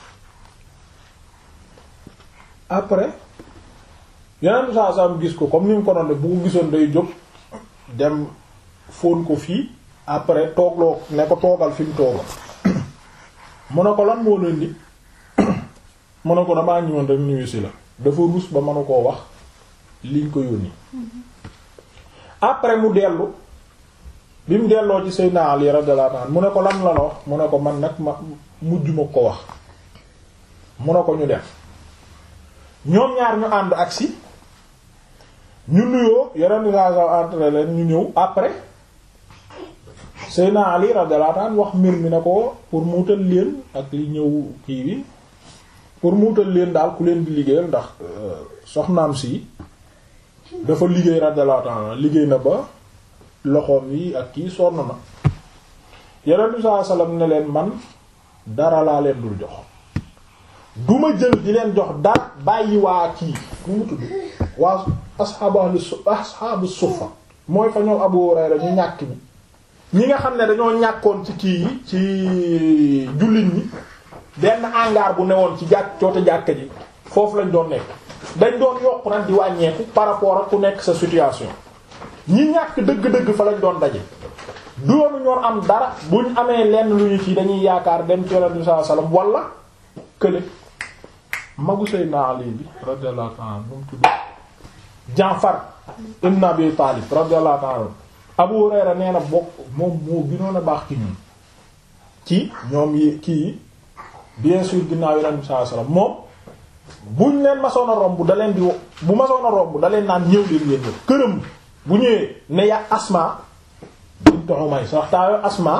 après Yonent bi sallallahu alayhi wasallam gis ko comme ni mu ko doon def bu ko gisoon day jóg dem fóon ko fii après toogloo ne ko toogal fi mu toogal mu ne ko lan moo leen di mu ne ko damaa ñëwoon rek nuyu si la dafa ruus ba mënu koo wax liñ ko yónni après mu dellu bi mu delloo ci Seydina Ali radiyallahu anhu mu ne ko lan la la wax mu ne ko man nag ma mujj ma ko wax mu ne ko ñu def ñoom ñaar ñu ànd agsi ñu nuyoo yeneen saa entre leen ñu ñëw après Seydina Ali radiyallahu anhu wax mbir mi ne ko pour mu wutal leen ak li ñëw kii bi pour mu wutal leen daal ku leen di liggéeyal ndax soxnaam si dafa liggéey radiyallahu anhu liggéey na ba loxoom yi ak kii sonn na yeneen bi sallallahu alayhi wasallam ne leen man dara laa leen dul jox du ma jël di leen jox dara bàyyi waa kii nu mu tudd waa asxaabu asxaabu suffa mooy fa ñoom Abu Hurayra ñu ñàkk ñi ñi nga xam ne dañoo ñàkkoon ci kii yi ci jullit ñi benn hangar bu newoon ci jàkk coote jàkka ji foofu lañ doon nekk dañ doon yokk nag di wàññeeku par rapport ak ku nekk sa situation ñi ñàkk dëgg-dëgg fa lañ doon daje doonu ñoon am dara buñ amee lenn lu ñu ci dañuy yaakaar dem ci Yonent bi sallallahu alayhi wasallam wala kële magu Seydina Ali bi radiyallahu ta'ala nu mu tudd Jaafar ibn Abi Talib radiyallahu ta'ala Abu Hurayra nee na bokk moom moo gënoon a baax ci ñun ci ñoom yi kii bien sûr ginnaaw Yonent bi sallallahu alayhi wasallam moom buñ leen masoon a romb da leen di bu masoon a romb da leen naan ñëw leen ngeen ñëw këram bu ñëwee ne ya Asma bint Umays sax taa Asma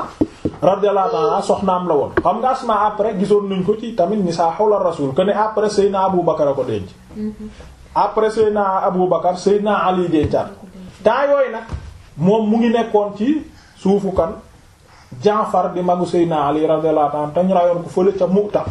radiyallahu ta'ala soxnaam la woon xam nga Asma après gisoon nañ ko ci tamit nisaa hawla rasul que ne après Seydina Abu Bakar a ko denc après Seydina Abu Bakar Seydina Ali dencaat temps yooyu nag moom mu ngi nekkoon ci suufu kan Jaafar di magu Seydina Ali radiyallahu ta'ala te ñu rayoon ko fële ca Mu'ta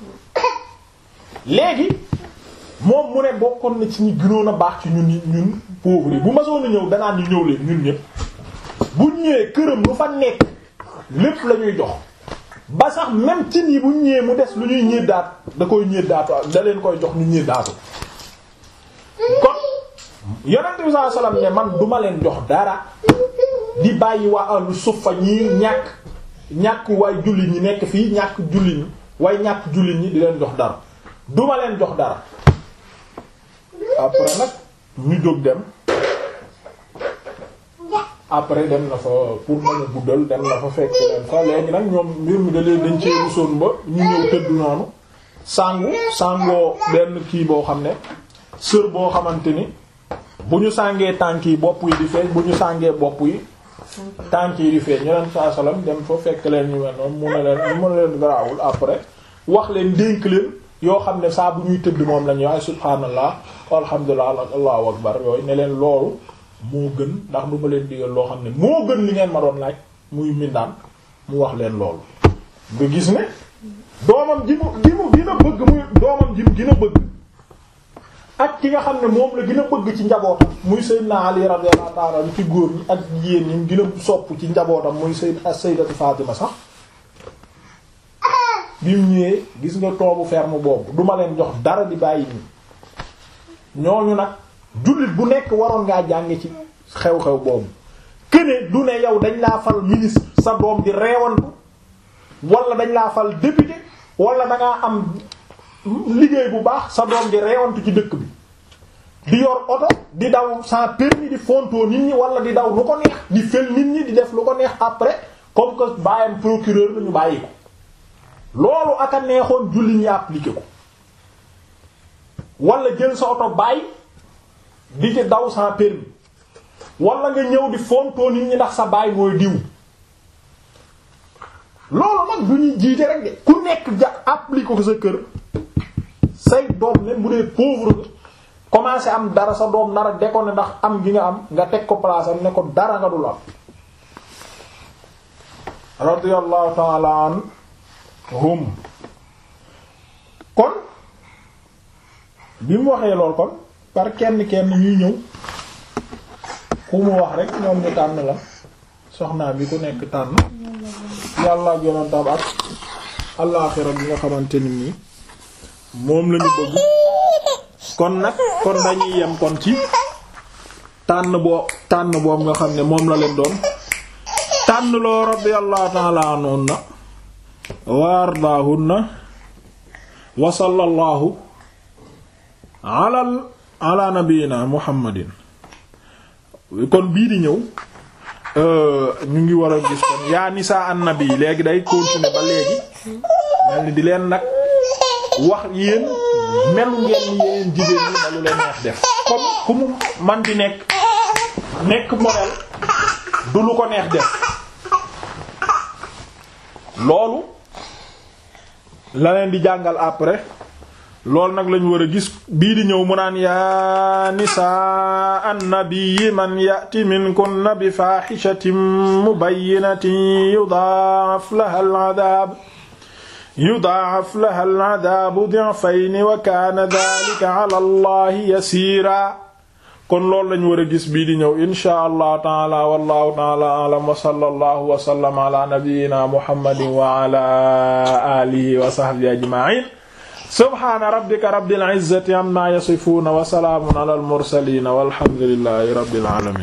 léegi moom mu ne bokkoon na ci ñi gënoon a baax ci ñun ñun pauvres yi bu ma soon a ñëw danaan ñu ñëw leen ñun ñëpp bu ñëwee këram lu fa nekk lépp la ñuy jox ba sax même cin yi bu ñëwee mu des lu ñuy ñéddaat da koy ñéddaatu da leen koy jox ñu ñéddaatu kon yonent bi sallallahu alayhi wasallam ne man duma leen jox dara di bàyyi waa ahlu suffa ñii ñàkk ñàkk waay jullit ñi nekk fii ñàkk jullit ñi waaye ñàkk jullit ñi di leen jox dara duma leen jox dara après nag ñu jóg dem après dem na fa pour mën a guddal dem na fa fekk leen fa léegi nag ñoom mbir mi da leen dañ cee rusoon ba ñu ñëw tëdd noonu sangu sangoo benn kii boo xam ne sër boo xamante ni bu ñu sàngee tànk yi bopp yi di feeñ bu ñu sàngee bopp yi tànk yi di feeñ ñu leen saa salaam dem fa fekk leen ñu mel noonu mu ne leen mu ne leen garaawul après wax leen dénk leen yoo xam ne saa bu ñuy tëdd moom la ñuy wax subhaanallah alhamdulillah allahu akbar yooyu ne leen loolu moo gën ndax du ma leen digal loo xam ne moo gën li ngeen ma doon laaj muy mindaan mu wax leen loolu nga gis ne doomam ji mu ji mu gën a bëgg muy doomam ji mu gën a bëgg ak ki nga xam ne moom la gën a bëgg ci njabootam muy Seydina Ali radiyallahu ta'ala ci góor ñi ak jigéen ñi mu gën a sopp ci njabootam muy Sayyid Sayyidatu Fatima sax bi mu ñëwee gis nga toobu ferme boobu duma leen jox dara di bàyyi nii ñooñu nag jullit bu nekk waroon ngaa jànge ci xew-xew boobu këne du ne yow dañ laa fal ministre sa doom di reewantu wala dañ laa fal député wala dangaa am liggéey bu baax sa doom di reewantu ci dëkk bi di yor oto di daw sans permis di fontoo nit ñi wala di daw lu ko neex di fel nit ñi di def lu ko neex après comme que bàyyam procureur la ñu bàyyi ko loolu aka neexoon julli ñi appliqué ko wala jël sa oto bàyyi di ci daw sans permis wala nga ñëw di fontoo nit ñi ndax sa baay mooy diw loolu nag du ñuy jiite rek de ku nekk ja appliqué ko sa kër say doom ne mu dee pauvre nga commencé am dara sa doom nar a déconner ndax am gi nga am nga teg ko place am ne ko dara nga dul am radiyallahu ta'ala anhum kon bi mu waxee lool kon par kenn kenn ñuy ñëw ku mu wax rek ñoom ñu tànn la soxnaa bi ku nekk tànn yàlla ak yonentam ak allaaxira bi nga xamante ni nii moom lañu bëgg kon nag kon dañuy yem kon ci tànn boo tànn boobu nga xam ne moom la leen doon tànn loo radiyallahu ta'ala anhunna wa ardaahunna wa sallallahu ala ala nabiyyina muhammadin kon bii di ñëw ñu ngi war a gis kon yaa nisaa annabi léegi day continuer ba léegi mel ni di leen nag wax yéen melu ngeen ni yéen jigéen ñi melu leen neex def comme ku mu man di nekk nekk modèle du lu ko neex def loolu la leen di jàngal après loolu nag lañu war a gis bii di ñëw mu naan yaa nisaa annabii man yati minkunna bi faaxishatin mubayyinatin yudaaf laha al'adaab yudaaf laha al'adaabu di'fayni wa kaana dhalika ala allahi yasiira kon loolu lañu war a gis bii di ñëw inshaa allahu taala wallahu taala a'lam wa sallallahu wa sallama ala nabiyyina muhammadin wa ala alihi wa sahbihi ajma'in subhaana rabbika rabbil izzati amma yasifuuna wa salaamun alal mursaliin walhamdulillahi rabbil aalamiin